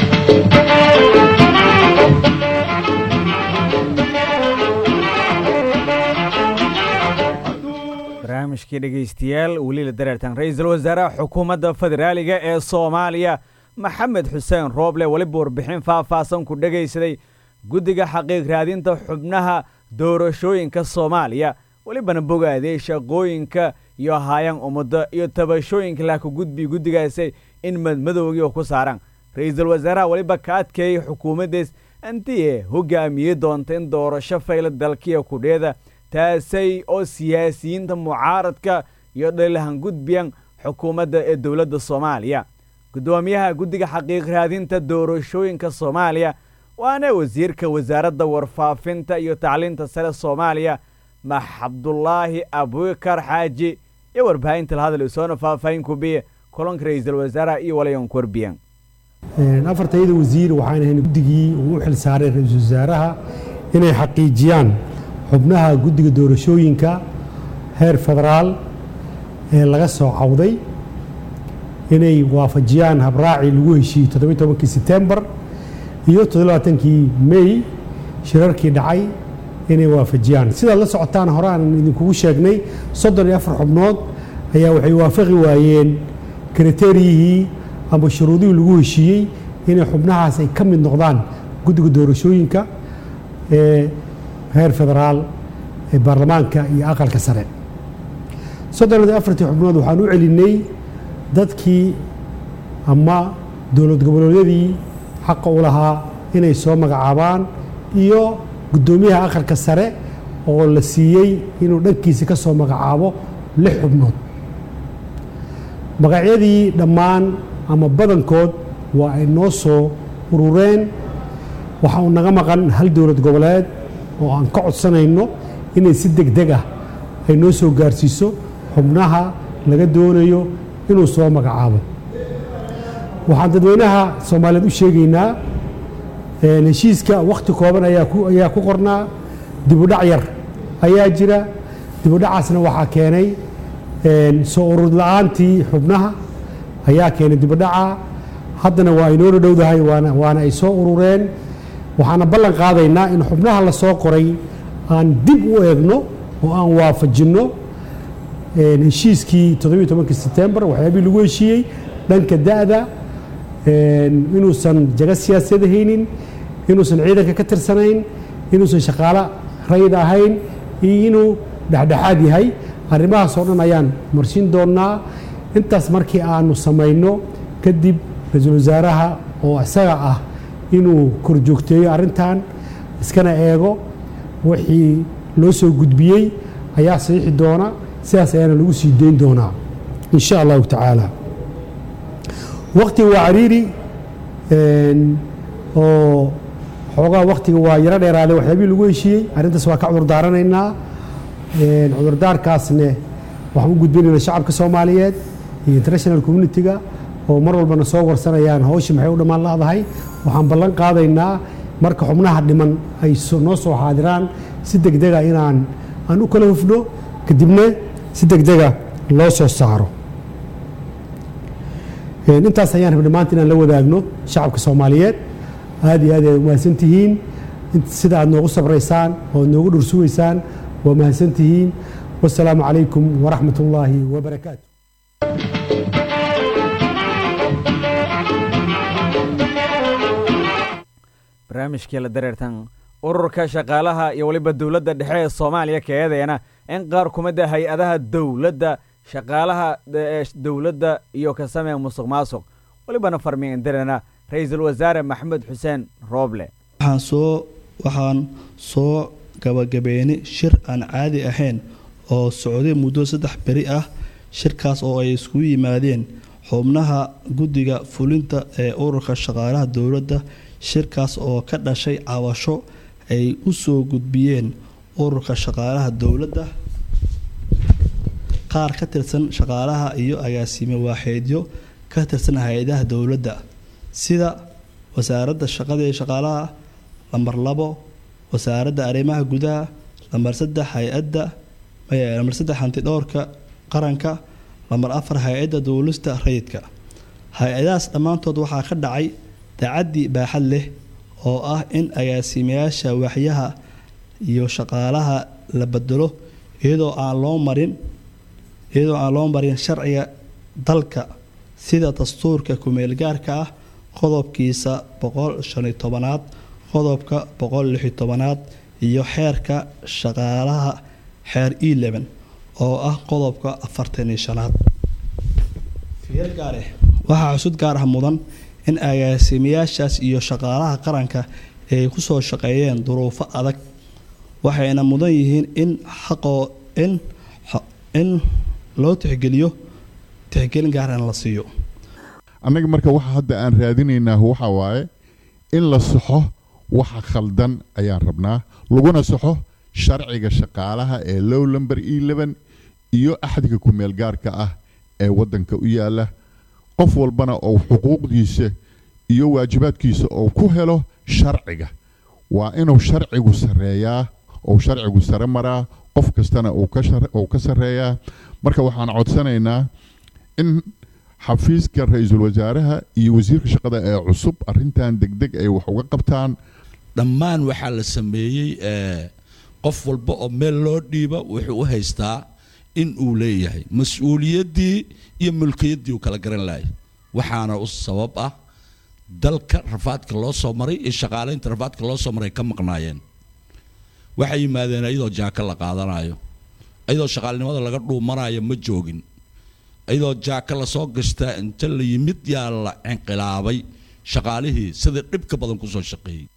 barnaamijkii dhegaystayaal weliila dareertan ra-iisul wasaaraha xukuumadda federaaliga ee soomaaliya maxamed xuseen rooble weliba warbixin faahfaahsan ku dhegaysaday guddiga xaqiiq raadinta xubnaha doorashooyinka soomaaliya welibana bogaaday shaqooyinka iyo haayaan ummadda iyo tabashooyinka laaka gudbi guddigaasi in madmadowgii oo ku saaran ra-iisul wasaaraha weliba ka adkeeyey xukuumaddees intii hogaamiyey doonta in doorasho fayla dalkiya kudheeda taasay oo siyaasiyiinta mucaaradka iyo dhalilahan gudbiyan xukuumadda ee dowladda soomaaliya guddoomiyaha guddiga xaqiiq raadinta doorashooyinka soomaaliya waana wasiirka wasaaradda warfaafinta iyo tacliinta sare soomaaliya max cabdulaahi abubakar xaaji iyo warbaahinta lahadal isoona faahfaahin kubiye kulanka ra-iisul wasaaraha iyo walayan korbiyan afartayada wasiir waxaan ahayn guddigii uu u xil saaray ra-iisul wasaaraha inay xaqiijiyaan xubnaha guddiga doorashooyinka heer federaal ee laga soo cawday inay waafajiyaan habraacii lagu heshiiyey toddobiy tobankii setembar iyo toddobaatankii mey shirarkii dhacay inay waafajiyaan sidaad la socotaan hore aan idinkugu sheegnay soddon iyo afar xubnood ayaa waxay waafaqi waayeen kriteriyihii ama shuruudihii lagu heshiiyey inay xubnahaas ay ka mid noqdaan guddiga doorashooyinka ee heer federaal ee baarlamaanka iyo aqalka sare soddon iyo afartii xubnood waxaan u celinay dadkii ama dowlad goboleedyadii xaqa u lahaa inay soo magacaabaan iyo guddoomiyaha aqalka sare oo la siiyey inuu dhankiisa ka soo magacaabo lix xubnood magacyadii dhammaan ama badankood waa ay noo soo urureen waxa uu naga maqan hal dowlad goboleed oo aan ka codsanayno inay si deg deg ah ay noo soo gaarsiiso xubnaha laga doonayo inuu soo magacaabo waxaan dadweynaha soomaaliyeed u sheegaynaa heshiiska wakhti kooban ayaa ku qornaa dibudhac yar ayaa jira dibudhacaasna waxaa keenay soo urur la-aantii xubnaha ayaa keenay dibudhaca haddana waa aynoo dhowdahay waana ay soo urureen waxaana ballan qaadaynaa in xubnaha la soo qoray aan dib u eegno oo aan waafajinno heshiiskii toddobiyo tobankii setembar waxyaabihii lagu heshiiyey dhanka da'da inuusan jaga siyaasiyad haynin inuusan ciidanka ka tirsanayn inuusan shaqaalo rayid ahayn iyo inuu dhexdhexaad yahay arrimahaas oo dhan ayaan marsiin doonnaa intaas markii aanu samayno kadib ra-iisul wasaaraha oo isaga ah inuu korjoogteeyo arrintan iskana eego wixii loo soo gudbiyey ayaa saxiixi doona sidaas ayaana lagu sii dayn doonaa in sha allahu tacaala waktiga waa cariiri oo xoogaa waktiga waa yaro dheeraaday waxyaabihii lagu heshiiyey arrintaas waa ka cudur daaranaynaa cudurdaarkaasne waxaan u gudbinaynaa shacabka soomaaliyeed iyo international communitiga oo mar walbana soo warsanayaan hawsha maxay u dhammaan la'dahay waxaan ballan qaadaynaa marka xubnaha dhiman ay noo soo xaadiraan si degdega inaan aan u kala hufno kadibna si degdega loo soo saaro intaas ayaan rabnay maanta inaan la wadaagno shacabka soomaaliyeed aad iyo aad ay umahadsan tihiin sida aad noogu sabraysaan oo aad noogu dhursugaysaan waa mahadsan tihiin wasalaamu calaykum waraxmat ullaahi wabarakaatu barnaamijkii la dareertan ururka shaqaalaha iyo weliba dowladda dhexe ee soomaaliya kaeedeena in qaar kumida hay-adaha dowladda shaqaalaha dowladda iyo ka sameeya musuq maasuq welibana farmiindirana ra-iisul wasaare maxamed xuseen rooble waxaan soo waxaan soo gabagabeynay shir aan caadi ahayn oo socday muddo saddex beri ah shirkaas oo ay iskugu yimaadeen xubnaha guddiga fulinta ee ururka shaqaalaha dowladda shirkaas oo ka dhashay cabasho ay u soo gudbiyeen ururka shaqaalaha dowladda qaar ka tirsan shaqaalaha iyo agaasime waaxeedyo ka tirsan hay-adaha dowladda sida wasaaradda shaqada ee shaqaalaha lambar labo wasaaradda arrimaha gudaha lambar saddex hay-adda lambar saddex hantidhowrka qaranka lambar afar hay-adda duulista rayidka hay-adahaas dhammaantood waxaa ka dhacay dacaddi baaxad leh oo ah in agaasimayaasha waaxyaha iyo shaqaalaha la bedelo iyadoo aan loo marin iyadoo aan loo marin sharciga dalka sida dastuurka kumeelgaarka ah qodobkiisa boqol shan iyo tobanaad qodobka boqol lix iyo tobanaad iyo xeerka shaqaalaha xeer eleven oo ah qodobka afartan iyo shanaad fiir gaar ah waxaa xusud gaar ah mudan in agaasimayaashaas iyo shaqaalaha qaranka ay ku soo shaqeeyeen duruufo adag waxayna mudan yihiin in xaqoo in in loo tixgeliyo tixgelin gaaran la siiyo annaga marka waxa hadda aan raadinaynaa waxa waaye in la saxo waxa khaldan ayaan rabnaa laguna saxo sharciga shaqaalaha ee low lumber eleven iyo axdiga kumeel gaarka ah ee waddanka u yaala qof walbana oo xuquuqdiisa iyo waajibaadkiisa oo ku helo sharciga waa inuu sharcigu sarreeyaa ou sharcigu sare maraa qof kastana uu ka sarreeyaa marka waxaan codsanaynaa in xafiiska ra-iisul wasaaraha iyo wasiirka shaqada ee cusub arrintan degdeg ay wax uga qabtaan dhammaan waxaa la sameeyey qof walba oo meel loo dhiiba wuxuu u haystaa in uu leeyahay mas-uuliyaddii iyo mulkiyaddii uu kala garan lahay waxaana u sabab ah dalka rafaadka loo soo maray iyo shaqaalaynta rafaadka loo soo maray ka maqnaayeen waxay yimaadeen iyadoo jaaka la qaadanayo iyadoo shaqaalnimada laga dhuumanayo ma joogin iyadoo jaaka lasoo gashtaa inta la yimid yaa la inqilaabay shaqaalihii sida dhibka badan kusoo shaqeeyey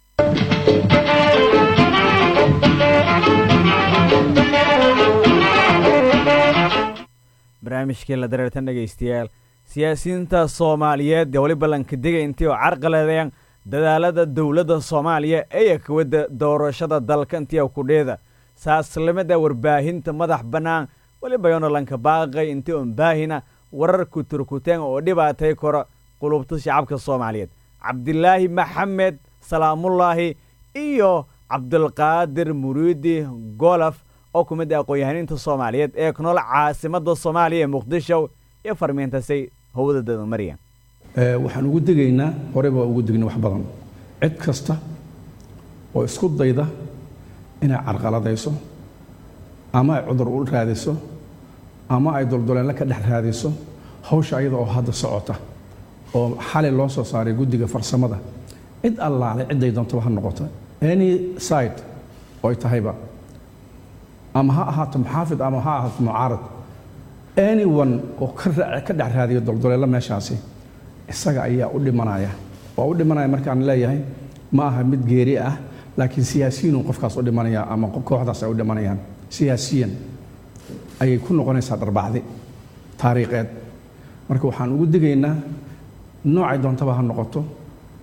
barnaamijkii la dareertan dhegaystayaal siyaasiyiinta soomaaliyeed ee weliba lankadega intii oo carqaladeyan dadaalada dowladda soomaaliya ee kawada doorashada dalka intii kudheeda saaslimada warbaahinta madax bannaan weliba yoona lanka baaqay intii on baahina warar kuturkuteen oo dhibaatay kora qulubta shacabka soomaaliyeed cabdilaahi maxamed salaamullaahi iyo cabdulqaadir muriidi golaf oo ku mid ah aqoon-yahaniinta soomaaliyeed ee ku nool caasimada soomaaliya ee muqdisho iyo farmiintasay howda dadamariya waxaan ugu degaynaa horeyba waa ugu degna wax badan cid kasta oo isku dayda inay carqaladayso ama ay cudur u raadiso ama ay doldoleenla ka dhex raadiso hawsha ayada oo hadda socota oo xalay loo soo saaray guddiga farsamada cid allaale cidday doontaba ha noqoto any side oo ay tahayba ama ha ahaato muxaafid ama ha ahaato mucaarad anyone oo ka dhex raadiyo doldoleello meeshaasi isaga ayaa u dhimanaya waa u dhimanaya markaan leeyahay ma aha mid geeri ah laakiin siyaasiyiinun qofkaas u dhimanaya ama kooxdaas ay u dhimanayaan siyaasiyan ayay ku noqonaysaa dharbacdi taariikheed marka waxaan ugu digaynaa noocay doontaba ha noqoto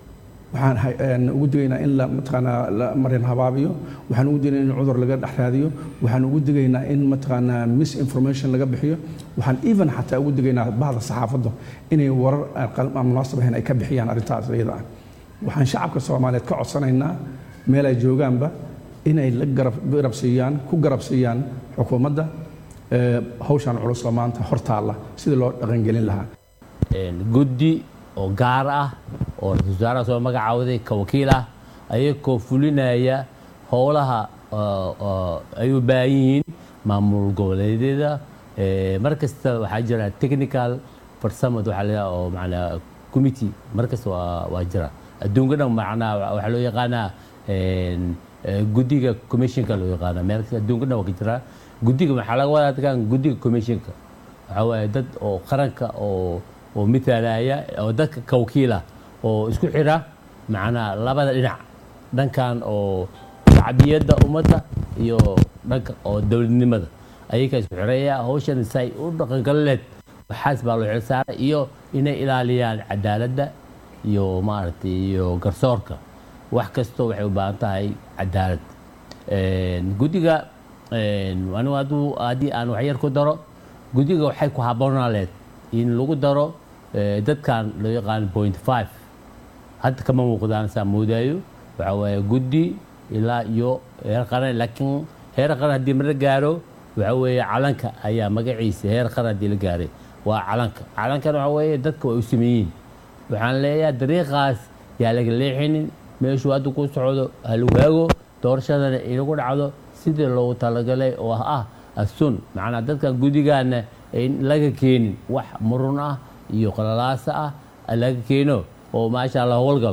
waxaan ugu digaynaa in la mataqaanaa la marin habaabiyo waxaan ugu digaynaa in cudur laga dhex raadiyo waxaan ugu digaynaa in mataqaanaa misinformation laga bixiyo waxaan even xataa ugu digaynaa bahda saxaafadda inay warar aan munaasab ahayn ay ka bixiyaan arrintaas iyada ah waxaan shacabka soomaaliyeed ka codsanaynaa meel ay joogaanba inay la garab siiyaan ku garab siiyaan xukuumadda hawshan culus oo maanta hortaalla sidii loo dhaqangelin lahaa guddi oo gaar ah oo ra-iisul wasaaraha soo magacaawday ka wakiil ah ayagoo fulinaya howlaha ay u baahan yihiin maamul goboleedyada mar kasta waxaa jira technical farsamad waxaa la oo macnaa committee mar kasta waa waa jira adduunka dhan macnaa waxaa loo yaqaanaa guddiga commissionka loo yaqaana meel kasta adduunka dhan waa ka jira guddiga waxaa laga wadaa dadkan guddiga commissionka waxaa waaye dad oo qaranka oo oo mitaalaya oo dadka ka wakiila oo isku xira macnaa labada dhinac dhankan oo shacbiyadda ummadda iyo dhanka oo dowladnimada ayaga isku xiraya hawshan say u dhaqangalileed waxaas baa loo xilsaaray iyo inay ilaaliyaan cadaaladda iyo maaragtay iyo garsoorka wax kastoo waxay u baahan tahay cadaalad guddiga anigu hadduu haddii aan waxyar ku daro guddiga waxay ku habboonaaleed in lagu daro dadkan loo yaqaan point five hadda kama muuqdaan saa moodaayo waxaa waaye guddi ilaa iyo heer qaran laakiin heer qaran haddii mara gaaro waxaa weeye calanka ayaa magaciisa heer qaran haddii la gaaray waa calanka calankana waxaa weeye dadka way u sameeyiin waxaan leeyahay dariiqaas yaa laga leexinin meeshuu hadda ku socdo ha lagu haago doorashadana inagu dhacdo sidii loogu talagalay oo ah asun macnaa dadkan guddigaana in laga keenin wax murun ah iyo qalalaasa ah laga keeno oo maasha allah howlgalo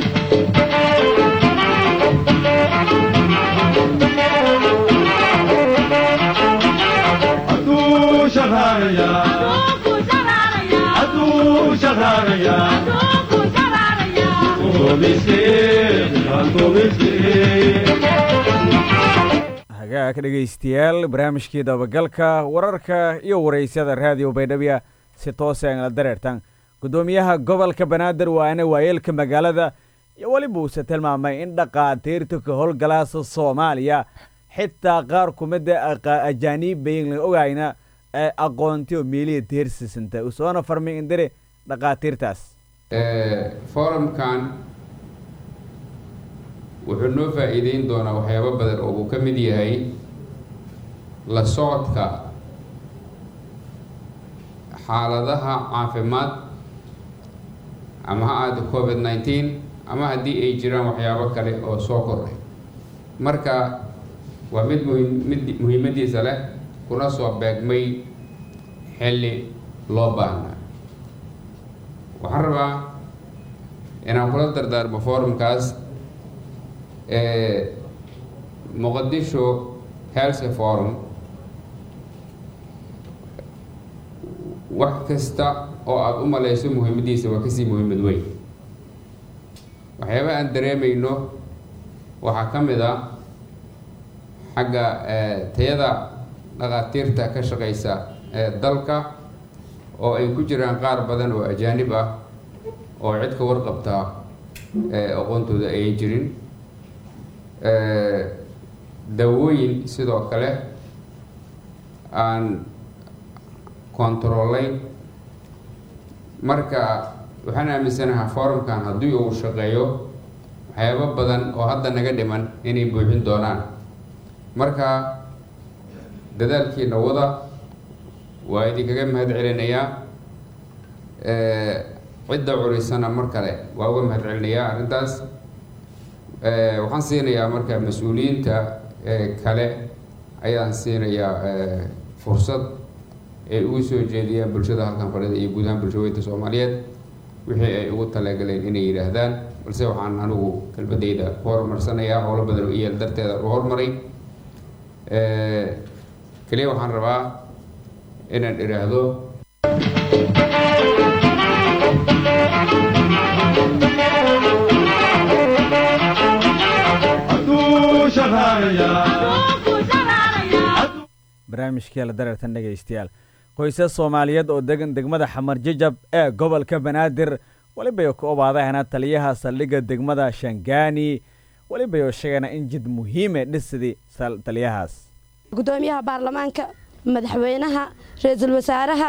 hagaag dhegaystayaal barnaamijkii dabagalka wararka iyo waraysyada raadiyo baydhabiya si toose aan la dareertan guddoomiyaha gobolka banaadir waana waayeelka magaalada iyo weliba uuse tilmaamay in dhaqaatiirta ka howlgalaasa soomaaliya xitaa qaar kumida ajaaniib bayin la ogayna ee aqoonti oo meeliya deersisanta usoona farmay indire dhaqaatiirtaas forumkan wuxuu noo faa-iideyn doonaa waxyaabo badan oo uu ka mid yahay la socodka xaaladaha caafimaad ama ha aada covid nineteen ama haddii ay jiraan waxyaabo kale oo soo kordhay marka waa mid muhim mid muhiimadiisa leh kuna soo beegmay xilli loo baahnaa waxaan rabaa inaan kula dardaarmo forumkaas muqadisho health forum wax kasta oo aada u maleyso muhiimadiisa waa kasii muhiimad weyn waxyaaba aan dareemayno waxaa ka mid a xagga tayada dhaqaatiirta ka shaqeysa ee dalka oo ay ku jiraan qaar badan oo ajaanib ah oo cid ka warqabtaa aqoontooda ayan jirin daawooyin sidoo kale aan controlayn marka waxaan aaminsanahaa forumkan haddii uu shaqeeyo waxyaabo badan oo hadda naga dhiman inay buuxin doonaan marka dadaalkiina wada waa idinkaga mahad celinayaa cidda culisana mar kale waa uga mahad celinayaa arrintaas waxaan siinayaa marka mas-uuliyiinta kale ayaan siinayaa fursad ay ugu soo jeediyaan bulshada halkan fadhida iyo guud ahaan bulshaweynta soomaaliyeed wixii ay ugu talagaleen inay yidhaahdaan balse waxaan anigu kelmadeyda ku horumarsanayaa howlo badan oo iyeel darteeda u horumaray keliya waxaan rabaa inaan idhaahdo barnaamijkii la dareertan dhegaystayaal qoysas soomaaliyeed oo degan degmada xamar jajab ee gobolka banaadir welibayo ka obaadahana taliyaha saldhigga degmada shangaani welibayo sheegana in jid muhiime dhisidii taliyahaas gudoomiyaha baarlamaanka madaxweynaha ra-iisul wasaaraha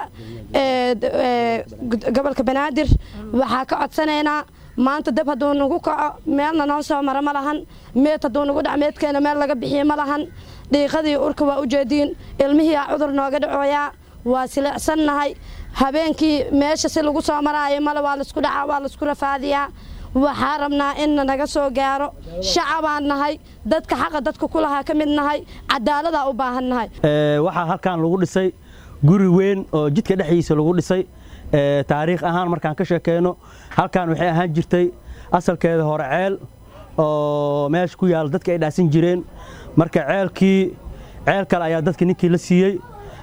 gobolka banaadir waxaa ka codsanaynaa maanta dab hadduu nagu kaco meelna noo soo mara ma lahan meed hadduu nagu dhac meedkeena meel laga bixiye ma lahan dhiiqadii urka waa u jeediin ilmihiiaa cudur nooga dhacooyaa waa sileecsannahay habeenkii meesha si lagu soo maraayo male waa laisku dhacaa waa laisku rafaadiyaa waxaa rabnaa inna naga soo gaaro shacabaan nahay dadka xaqa dadka ku lahaa ka mid nahay cadaaladaa u baahan nahay waxaa halkan lagu dhisay guri weyn oo jidka dhexdiisa lagu dhisay taariikh ahaan markaan ka sheekeyno halkan waxay ahaan jirtay asalkeeda hore ceel oo meesha ku yaala dadka ay dhaasan jireen marka ceelkii ceel kale ayaa dadka ninkii la siiyey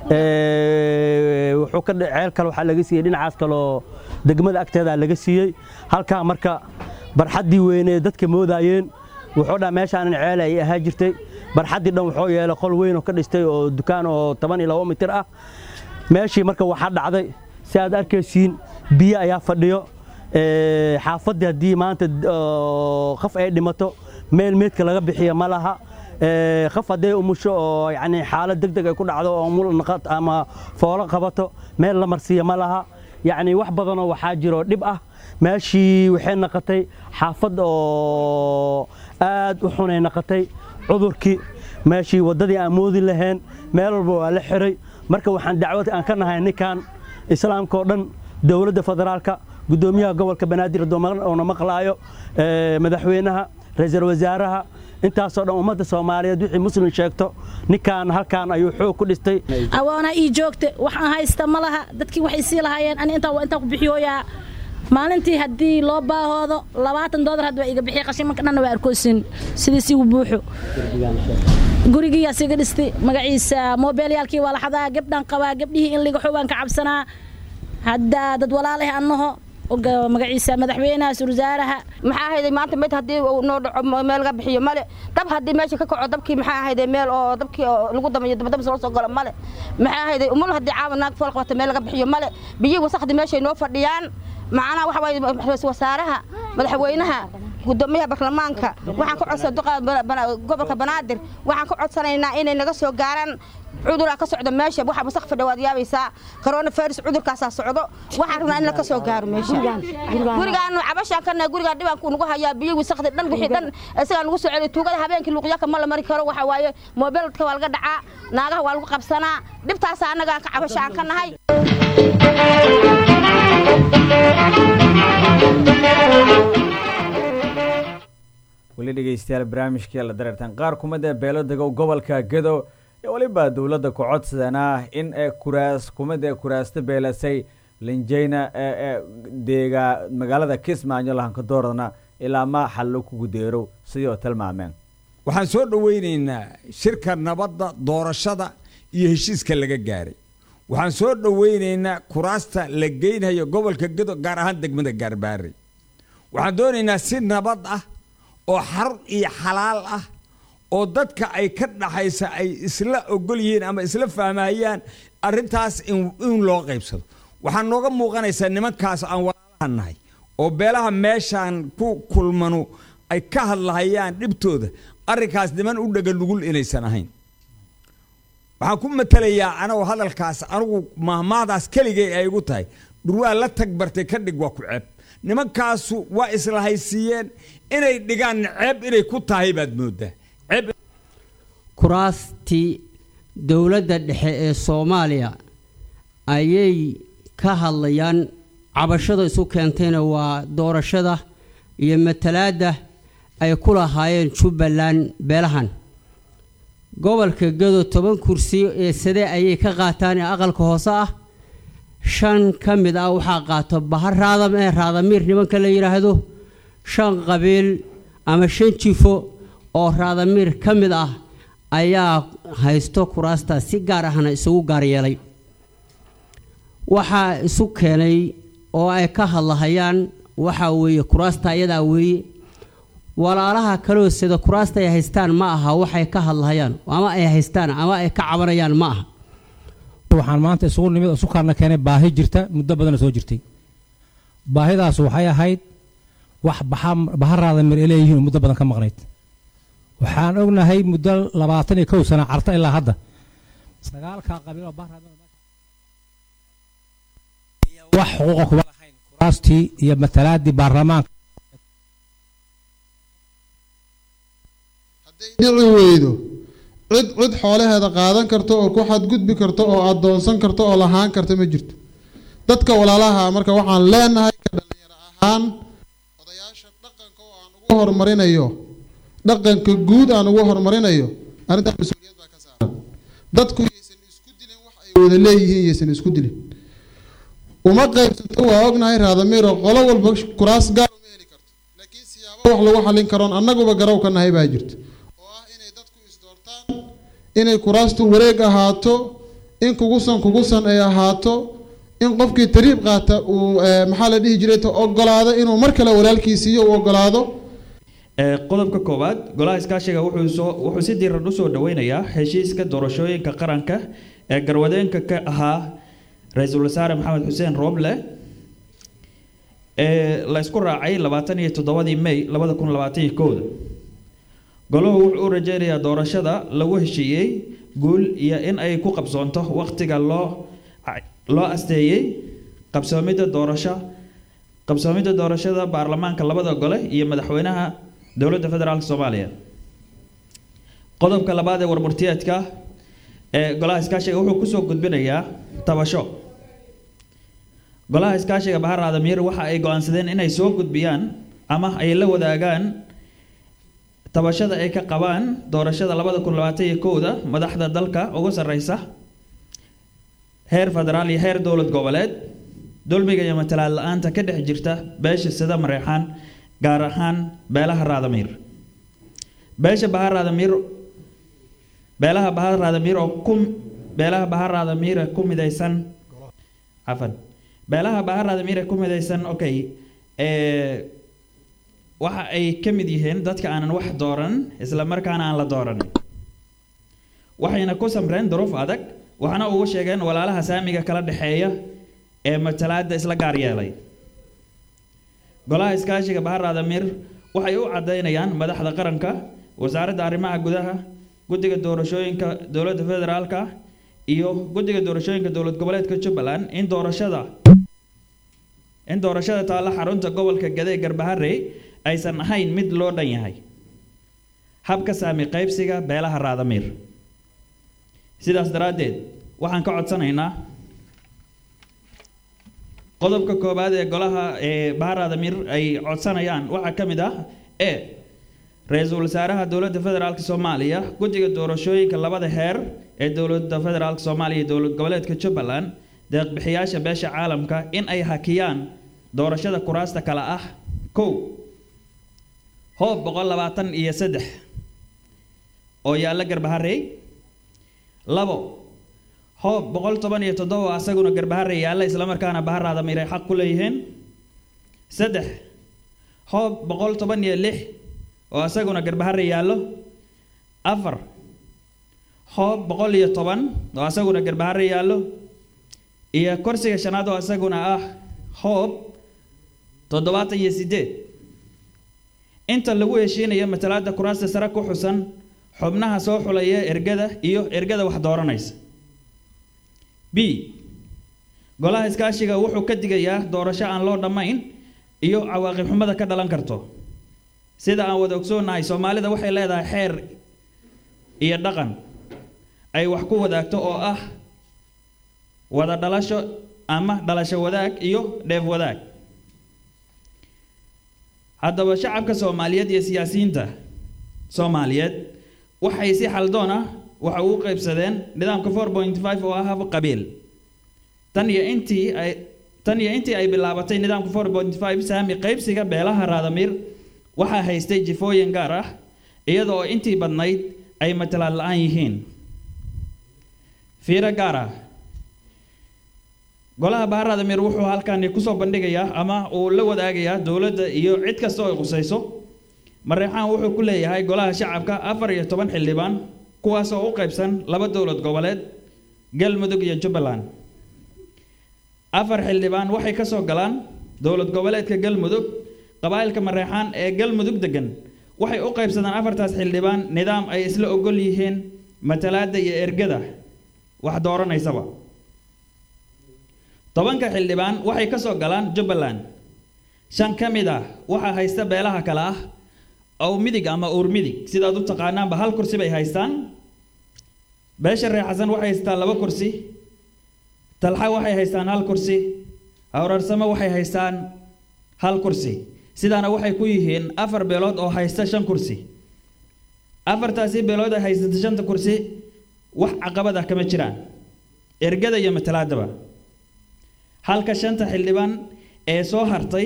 wuxuu ka ceel kale waxaa laga siiyey dhinacaas kaloo degmada agteeda laga siiyey halkaa marka barxaddii weynee dadka moodayeen wuxuu dhaa meeshaanan ceel ay ahaa jirtay barxaddii dhan wuxuu yeelay qol weyn oo ka dhistay oo dukaan oo toban iyo labo mitir ah meeshii marka waxaa dhacday si aad arkaysiin biyo ayaa fadhiyo xaafaddii haddii maanta qaf ay dhimato meel meedka laga bixiya ma laha qaf hadday umusho oo yani xaalad deg deg ay ku dhacdo oo mul naqad ama foolo qabato meel la marsiiya ma laha yacni wax badanoo waxaa jiro dhib ah meeshii waxay naqatay xaafad oo aad u xunay naqatay cudurkii meeshii waddadii aan moodi lahayn meel walba waa la xiray marka waxaan dacwad aan ka nahay ninkan islaamka oo dhan dowladda federaalka guddoomiyaha gobolka banaadir oona maqlaayo madaxweynaha ra-iisul wasaaraha intaasoo dhan ummadda soomaaliyeed wixii muslim sheegto ninkan halkan ayuu xoog ku dhistay awoona ii joogta waxaan haysta ma laha dadkii waxay sii lahaayeen ani intaa waa intaa ku bixiyooyaa maalintii haddii loo baahoodo labaatan doolar hadda waa iga bixiya qashimanka dhanna waa arkoosin sidiis igu buuxo gurigiiyaa siga dhistay magaciisa moobeelyaalkii waa la xadaa gabdhaan qabaa gabdhihii in liga xoogaan ka cabsanaa hadda dad walaaleh annaho magaciisa madaxweynaha surwasaaraha maxaa ahayday maanta mid haddii uu noo dhaco meel laga bixiyo male dab haddii meesha ka kaco dabkii maxaa ahayday meel oo dabkii oo lagu damayo dabadabas loo soo galo male maxaa ahayday umul haddii caawa naag fool qabata meel laga bixiyo male biyihii wasakhdii meeshay noo fadhiyaan macnaha waxa waaye ra-iisul wasaaraha madaxweynaha gudoomiyaha baarlamaanka waxaan ka codsan gobolka banaadir waxaan ka codsanaynaa inay naga soo gaaraan cuduraa ka socdo meesha waxa wasaq fadha waad yaabaysaa corona virus cudurkaasaa socdo waxaan rabnaa in la ka soo gaaro meesha gurigaan cabashaan kana gurigaan dhibaanku nagu hayaa biyo wasaqdi dhan wixii dhan isagaa nagu soo celiya tuugada habeenkii luuqyaka ma la mari karo waxa waaye moobeelka waa laga dhacaa naagaha waa lagu qabsanaa dhibtaasa annagaan ka cabashaan ka nahay weli dhegeystayaal barnaamijkii la dareertaan qaar kumida beelo degow gobolka gedo iyo weliba dowladda ku codsanaa in ee kuraas kumid ee kuraasta beelasay linjeyna ee deega magaalada kismaayo lahankadoordana ilaa ma xallo kugu deerow sidii oo tilmaameen waxaan soo dhoweynaynaa shirka nabadda doorashada iyo heshiiska laga gaaray waxaan soo dhoweynaynaa kuraasta la geynhayo gobolka gedo gaar ahaan degmada gaarbaare waxaan doonaynaa si nabad ah oo xarun iyo xalaal ah oo dadka ay ka dhaxaysa ay isla ogol yihiin ama isla fahmayaan arrintaas in loo qaybsado waxaa nooga muuqanaysaa nimankaas aan walaalaha nahay oo beelaha meeshaan ku kulmanu ay ka hadlahayaan dhibtooda arrinkaas niman u dhaga nugul inaysan ahayn waxaan ku matalayaa anagoo hadalkaas anigu mahmaahdaas keligay ay igu tahay dhurwaa la tag bartay ka dhig waa ku ceeb nimankaasu waa isla haysiiyeen inay dhigaan ceeb inay ku tahay baad mooddaa ceeb kuraastii dowladda dhexe ee soomaaliya ayay ka hadlayaan cabashada isu keentayna waa doorashada iyo matalaadda ay ku lahaayeen jubbaland beelahan gobolka gado toban kursi ee sade ayay ka qaataan ee aqalka hoose ah shan ka mid ah waxaa qaato bahar raadam ee raadamiir nimanka la yidhaahdo shan qabiil ama shan jifo oo raadamiir ka mid ah ayaa haysto kuraasta si gaar ahna isugu gaar yeelay waxaa isu keenay oo ay ka hadlahayaan waxaa weeye kuraasta ayadaa weeye walaalaha kaloo sida kuraasta ay haystaan ma aha waxay ka hadlahayaan ama ay haystaan ama ay ka cabanayaan ma aha waxaan maanta isugu nimid isukaarna keenay baahi jirta muddo badana soo jirtay baahidaas waxay ahayd wax baxa- baharaada mir ay leeyihiin oo muddo badan ka maqnayd waxaan ognahay muddo labaatan iyo kow sano carta ilaa hadda sagaalka qabiil oo baharaada wax xuquuqa kuma lahayn kuraastii iyo matalaadii baarlamaanka dhici weydo cid cid xoolaheeda qaadan karto oo ku xadgudbi karto oo adoonsan karto oo lahaan karta ma jirto dadka walaalaha marka waxaan leenahay ka dhalinyaro ahaan odayaasha dhaqanka oo aan ugu horumarinayo dhaqanka guud aan ugu horumarinayo arrintaa mas-uuliyad baa ka saaran dadku yaysan isku dilin wax ay wada leeyihiin yaysan isku dilin uma qaybsato waa ognahay raadamiiro qolo walba kuraas gaar uma heli karto laakiin siyaabo wax lagu xallin karoon annaguba garow ka nahay baa jirto inay kuraastu wareeg ahaato in kugusan kugusan ay ahaato in qofkii tariib qaata uu eh, maxaa la dhihi jiray ta ogolaado inuu mar kale walaalkiisiiyo uu ogolaado Ee, qodobka koowaad golaha iskaashiga wuxuu soo wuxuu si diiran u soo dhaweynayaa heshiiska doorashooyinka qaranka ee garwadeenka ka ahaa ra-iisul wasaare maxamed xuseen rooble ee la isku raacay labaatan iyo toddobadii may labada kun labaatan iyo kowda golahu wuxuu u rajeynayaa doorashada lagu heshiiyey guul iyo in ay ku qabsoonto waqtiga loo loo asteeyey qabsoomidda doorasho qabsoomidda doorashada baarlamaanka labada gole iyo madaxweynaha dowladda federaalk soomaaliya qodobka labaad ee warmurtiyeedka ee golaha iskaashiga wuxuu kusoo gudbinayaa tabasho golaha iskaashiga bahar aadamiir waxa ay go-aansadeen inay soo gudbiyaan ama ay la wadaagaan tabashada ay ka qabaan doorashada labada kun labaatan iyo kowda madaxda dalka ugu sarreysa heer federaal iyo heer dowlad goboleed dulmiga iyo matalaad la-aanta ka dhex jirta beesha sida mareexaan gaar ahaan beelaha raadamiir beesha bahar raadamiir beelaha bahar raadamiir oo ku beelaha bahar raadamiir ee ku midaysan cafan beelaha bahar raadamiir ee ku midaysan okay ee waxa ay ka mid yihiin dadka aanan wax dooran isla markaana aan la dooran waxayna ku samreen duruuf adag waxaana ugu sheegeen walaalaha saamiga kala dhexeeya ee matalaada isla gaar yeelay golaha iskaashiga bahar aadamiir waxay u cadaynayaan madaxda qaranka wasaaradda arrimaha gudaha guddiga doorashooyinka dowladda federaalka iyo guddiga doorashooyinka dowlad goboleedka jubbaland in doorashada in doorashada taalla xarunta gobolka gade ee garbaharey aysan ahayn mid loo dhan yahay habka saami qaybsiga beelaha raadamiir sidaas daraaddeed waxaan ka codsanaynaa qodobka koowaad ee golaha ee bahar aadamiir ay codsanayaan waxaa ka mid ah e ra-iisul wasaaraha dowladda federaalk soomaaliya guddiga doorashooyinka labada heer ee dowladda federaalk soomaaliya iyo dowlad goboleedka jubbaland deeqbixiyaasha beesha caalamka in ay hakiyaan doorashada kuraasta kale ah kow hoob boqol labaatan iyo saddex oo yaalla garbaharey labo hoob boqol toban iyo toddoba oo asaguna garbaharey yaalla islamarkaana bahar aadamiir ay xaq ku leeyihiin saddex hoob boqol toban iyo lix oo asaguna garbaharey yaallo afar hoob boqol iyo toban oo asaguna garbaharey yaallo iyo korsiga shanaad oo asaguna ah hoob toddobaatan iyo sideed inta lagu heshiinayo matalaada kuraasta sare ku xusan xubnaha soo xulaya ergada iyo ergada wax dooranaysa b golaha iskaashiga wuxuu ka digayaa doorasho aan loo dhammayn iyo cawaaqib xumada ka dhalan karto sida aan wada ogsoonnahay soomaalida waxay leedahay xeer iyo dhaqan ay wax ku wadaagto oo ah wada dhalasho ama dhalasho wadaag iyo dheef wadaag haddaba shacabka soomaaliyeed iyo siyaasiyiinta soomaaliyeed waxay si xaldoon ah waxa ugu qaybsadeen nidaamka four point five oo ah hab qabiil tan iyo intii ay tan iyo intii ay bilaabatay nidaamka four point five saami qaybsiga beelaha raadamiir waxaa haystay jifooyin gaar ah iyada oo intii badnayd ay matalaad la-aan yihiin fiiro gaar ah golaha bahar aadamiir wuxuu halkani kusoo bandhigayaa ama uu la wadaagayaa dowladda iyo cid kasta oo ay qusayso mareexaan wuxuu ku leeyahay golaha shacabka afar iyo toban xildhibaan kuwaas oo u qaybsan laba dowlad goboleed galmudug iyo jubbaland afar xildhibaan waxay ka soo galaan dowlad goboleedka galmudug qabaa'ilka mareexaan ee galmudug degan waxay u qaybsadaan afartaas xildhibaan nidaam ay isla ogol yihiin matalaadda iyo ergada wax dooranaysaba tobanka xildhibaan waxay ka soo galaan jubbaland shan ka mid ah waxaa haysta beelaha kale ah ow midig ama uur midig sidaad u taqaanaanba hal kursi bay haystaan beesha reer xasan waxay haystaan laba kursi talxa waxay haystaan hal kursi awrarsamo waxay haystaan hal kursi sidaana waxay ku yihiin afar beelood oo haysta shan kursi afartaasi beelood ay haysata shanta kursi wax caqabad ah kama jiraan ergada iyo matalaadaba halka shanta xildhibaan ee soo hartay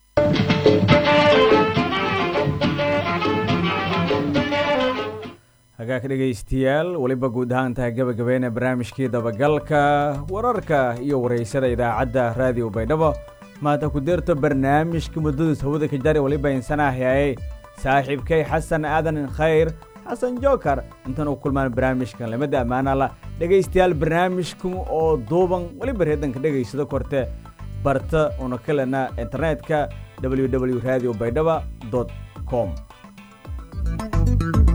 hagaag dhegaystayaal weliba guud ahaan tahay gabagabeena barnaamijkii dabagalka wararka iyo waraysada idaacadda raadiyo baydhabo maanta ku deerto barnaamijka muddadiis hawada ka jari weliba insanaahyaye saaxiibkay xasan aadan khayr xasan jookar intaan u kulmaan barnaamijkan lamada ammaanala dhegaystayaal barnaamijkan oo duuban weliba reedanka dhegaysado korte barta una kalena internetka www radio baydhaba com